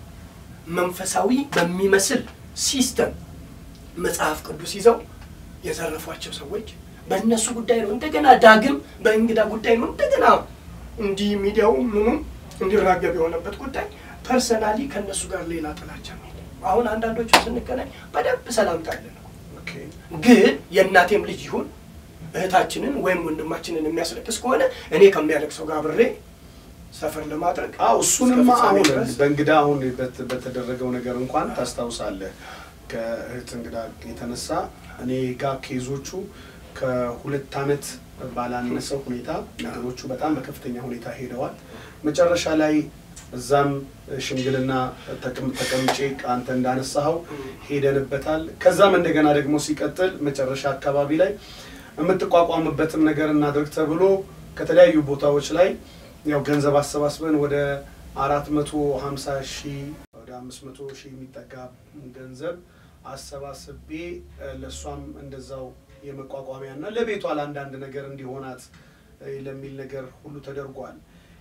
Speaker 2: መንፈሳዊ በሚመስል ሲስተም መጽሐፍ ቅዱስ ይዘው የዘረፏቸው ሰዎች በእነሱ ጉዳይ ነው። እንደገና ዳግም በእንግዳ ጉዳይ ነው። እንደገና እንዲህ ሚዲያው ምኑም እንዲራገብ የሆነበት ጉዳይ ፐርሰናሊ ከእነሱ ጋር ሌላ ጥላቻ ነው። አሁን አንዳንዶቹ ስንገናኝ በደንብ ሰላምታ አለን። ግን የእናቴም ልጅ ይሁን እህታችንን ወይም ወንድማችንን የሚያስለቅስ ከሆነ እኔ ከሚያለቅሰው ጋር አብሬ ሰፈር ለማድረግ
Speaker 1: አዎ እሱንማ አሁን በእንግዳ አሁን በተደረገው ነገር እንኳን ታስታውሳለህ። ከእህት እንግዳ የተነሳ እኔ ጋር ኬዞቹ ከሁለት ዓመት ባላነሰ ሁኔታ ነገሮቹ በጣም በከፍተኛ ሁኔታ ሄደዋል። መጨረሻ ላይ እዛም ሽምግልና ተቀምጬ አንተ እንዳነሳኸው ሄደንበታል። ከዛም እንደገና ደግሞ ሲቀጥል መጨረሻ አካባቢ ላይ የምትቋቋምበትም ነገር እናድርግ ተብሎ ከተለያዩ ቦታዎች ላይ ያው ገንዘብ አሰባስበን ወደ አራት መቶ ሀምሳ ሺህ ወደ አምስት መቶ ሺህ የሚጠጋ ገንዘብ አሰባስቤ ለእሷም እንደዛው የመቋቋሚያ እና ለቤቷ ለአንዳንድ ነገር እንዲሆናት ለሚል ነገር ሁሉ ተደርጓል።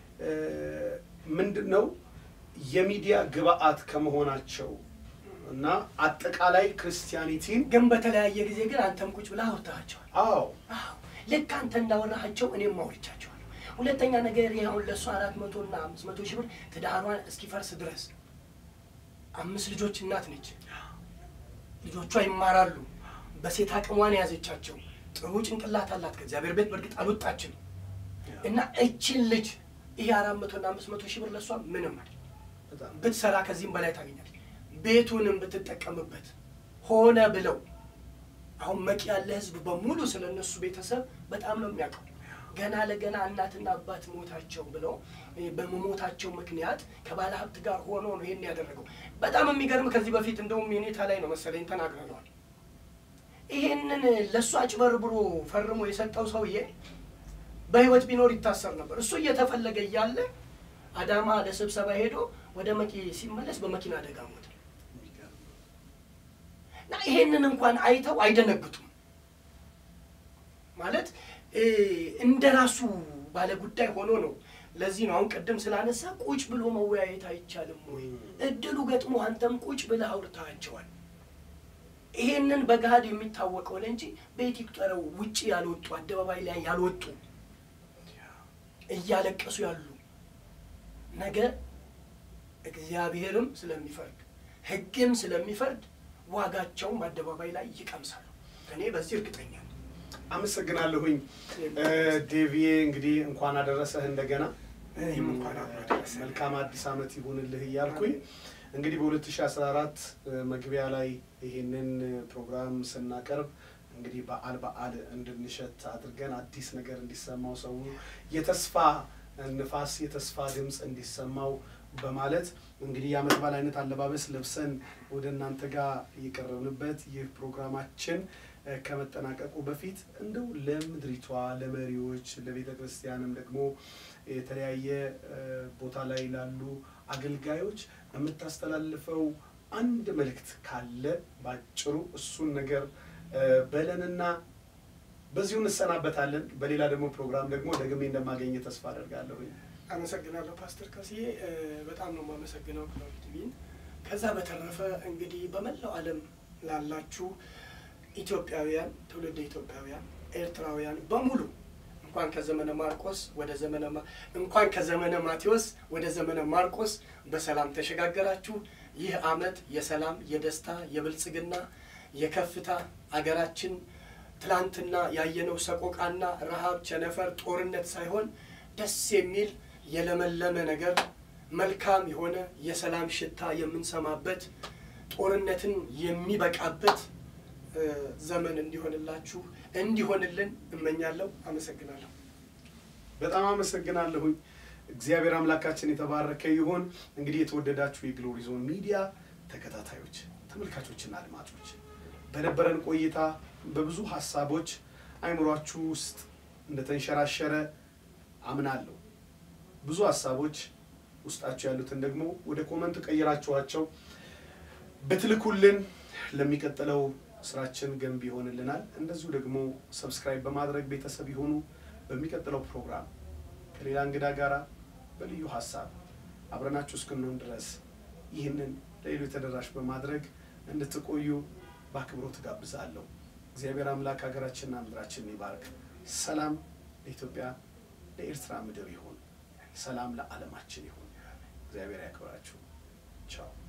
Speaker 1: ምንድን ነው የሚዲያ ግብአት ከመሆናቸው እና አጠቃላይ ክርስቲያኒቲን
Speaker 2: ግን በተለያየ ጊዜ ግን አንተም ቁጭ ብለህ አውርተሃቸዋል።
Speaker 1: አዎ
Speaker 2: አዎ ልክ አንተ እንዳወራሃቸው እኔም አውርቻቸዋለሁ። ሁለተኛ ነገር አሁን ለእሱ አራት መቶ እና አምስት መቶ ሺህ ብር ትዳሯን እስኪፈርስ ድረስ አምስት ልጆች እናት ነች። ልጆቿ ይማራሉ። በሴት አቅሟን የያዘቻቸው ጥሩ ጭንቅላት አላት። ከእግዚአብሔር ቤት በእርግጥ አልወጣችም እና እችን ልጅ ይሄ አራት መቶ እና አምስት መቶ ሺህ ብር ለእሷ ምንም አይደል። ብትሰራ ከዚህም በላይ ታገኛለች። ቤቱንም ብትጠቀምበት ሆነ ብለው አሁን መቂ ያለ ህዝብ በሙሉ ስለ እነሱ ቤተሰብ በጣም ነው የሚያውቀው። ገና ለገና እናትና አባት ሞታቸው ብለው በመሞታቸው ምክንያት ከባለ ሀብት ጋር ሆኖ ነው ይሄን ያደረገው። በጣም የሚገርም ከዚህ በፊት እንደውም የኔታ ላይ ነው መሰለኝ ተናግረነዋል። ይሄንን ለእሱ አጭበርብሮ ፈርሞ የሰጠው ሰውዬ በህይወት ቢኖር ይታሰር ነበር። እሱ እየተፈለገ እያለ አዳማ ለስብሰባ ሄዶ ወደ መቂ ሲመለስ በመኪና አደጋ ሞተ። እና ይሄንን እንኳን አይተው አይደነግጡም። ማለት እንደ ራሱ ባለ ጉዳይ ሆኖ ነው። ለዚህ ነው አሁን ቅድም ስላነሳ ቁጭ ብሎ መወያየት አይቻልም ወይ? እድሉ ገጥሞ አንተም ቁጭ ብለህ አውርተሃቸዋል። ይሄንን በገሃድ የሚታወቀውን እንጂ ቤት ይቁጠረው ውጭ ያልወጡ አደባባይ ላይ ያልወጡ እያለቀሱ ያሉ ነገ እግዚአብሔርም ስለሚፈርድ ሕግም ስለሚፈርድ ዋጋቸውን በአደባባይ ላይ ይቀምሳሉ። እኔ በዚህ እርግጠኛ ነኝ።
Speaker 1: አመሰግናለሁኝ ዴቪዬ። እንግዲህ እንኳን አደረሰህ እንደገና
Speaker 2: ይህም እንኳን አብሮ አደረሰ።
Speaker 1: መልካም አዲስ ዓመት ይሁንልህ እያልኩኝ እንግዲህ በ2014 መግቢያ ላይ ይህንን ፕሮግራም ስናቀርብ እንግዲህ በዓል በዓል እንድንሸት አድርገን አዲስ ነገር እንዲሰማው ሰው የተስፋ ንፋስ የተስፋ ድምፅ እንዲሰማው በማለት እንግዲህ የዓመት በዓል አይነት አለባበስ ለብሰን ወደ እናንተ ጋር የቀረብንበት ይህ ፕሮግራማችን ከመጠናቀቁ በፊት እንደው ለምድሪቷ ለመሪዎች፣ ለቤተ ክርስቲያንም ደግሞ የተለያየ ቦታ ላይ ላሉ አገልጋዮች የምታስተላልፈው አንድ መልእክት ካለ ባጭሩ እሱን ነገር በለንና በዚሁ እንሰናበታለን። በሌላ ደግሞ ፕሮግራም ደግሞ ደግሜ እንደማገኘ ተስፋ አደርጋለሁ።
Speaker 2: አመሰግናለሁ ፓስተር ካስዬ፣ በጣም ነው የማመሰግነው ክላውድ ቲቪን። ከዛ በተረፈ እንግዲህ በመላው ዓለም ላላችሁ ኢትዮጵያውያን፣ ትውልደ ኢትዮጵያውያን፣ ኤርትራውያን በሙሉ እንኳን ከዘመነ ማርቆስ ወደ ዘመነ ማ- እንኳን ከዘመነ ማቴዎስ ወደ ዘመነ ማርቆስ በሰላም ተሸጋገራችሁ። ይህ ዓመት የሰላም፣ የደስታ፣ የብልጽግና፣ የከፍታ አገራችን ትላንትና ያየነው ሰቆቃና ረሃብ፣ ቸነፈር፣ ጦርነት ሳይሆን ደስ የሚል የለመለመ ነገር መልካም የሆነ የሰላም ሽታ የምንሰማበት ጦርነትን የሚበቃበት እ፣ ዘመን እንዲሆንላችሁ እንዲሆንልን እመኛለሁ። አመሰግናለሁ።
Speaker 1: በጣም አመሰግናለሁኝ። እግዚአብሔር አምላካችን የተባረከ ይሁን። እንግዲህ የተወደዳችሁ የግሎሪ ዞን ሚዲያ ተከታታዮች፣ ተመልካቾችና አድማጮች በነበረን ቆይታ በብዙ ሀሳቦች አይምሯችሁ ውስጥ እንደተንሸራሸረ አምናለሁ። ብዙ ሀሳቦች ውስጣችሁ ያሉትን ደግሞ ወደ ኮመንት ቀይራችኋቸው ብትልኩልን ለሚቀጥለው ስራችን ገንቢ ይሆንልናል። እንደዚሁ ደግሞ ሰብስክራይብ በማድረግ ቤተሰብ ይሆኑ። በሚቀጥለው ፕሮግራም ከሌላ እንግዳ ጋር በልዩ ሀሳብ አብረናችሁ እስክንሆን ድረስ ይህንን ለሌሎች ተደራሽ በማድረግ እንድትቆዩ በአክብሮት ጋብዛለሁ። እግዚአብሔር አምላክ ሀገራችንና ምድራችንን ይባርክ። ሰላም ለኢትዮጵያ ለኤርትራ ምድር ይሁን። ሰላም ለዓለማችን ይሁን። እግዚአብሔር ያክብራችሁ። ቻው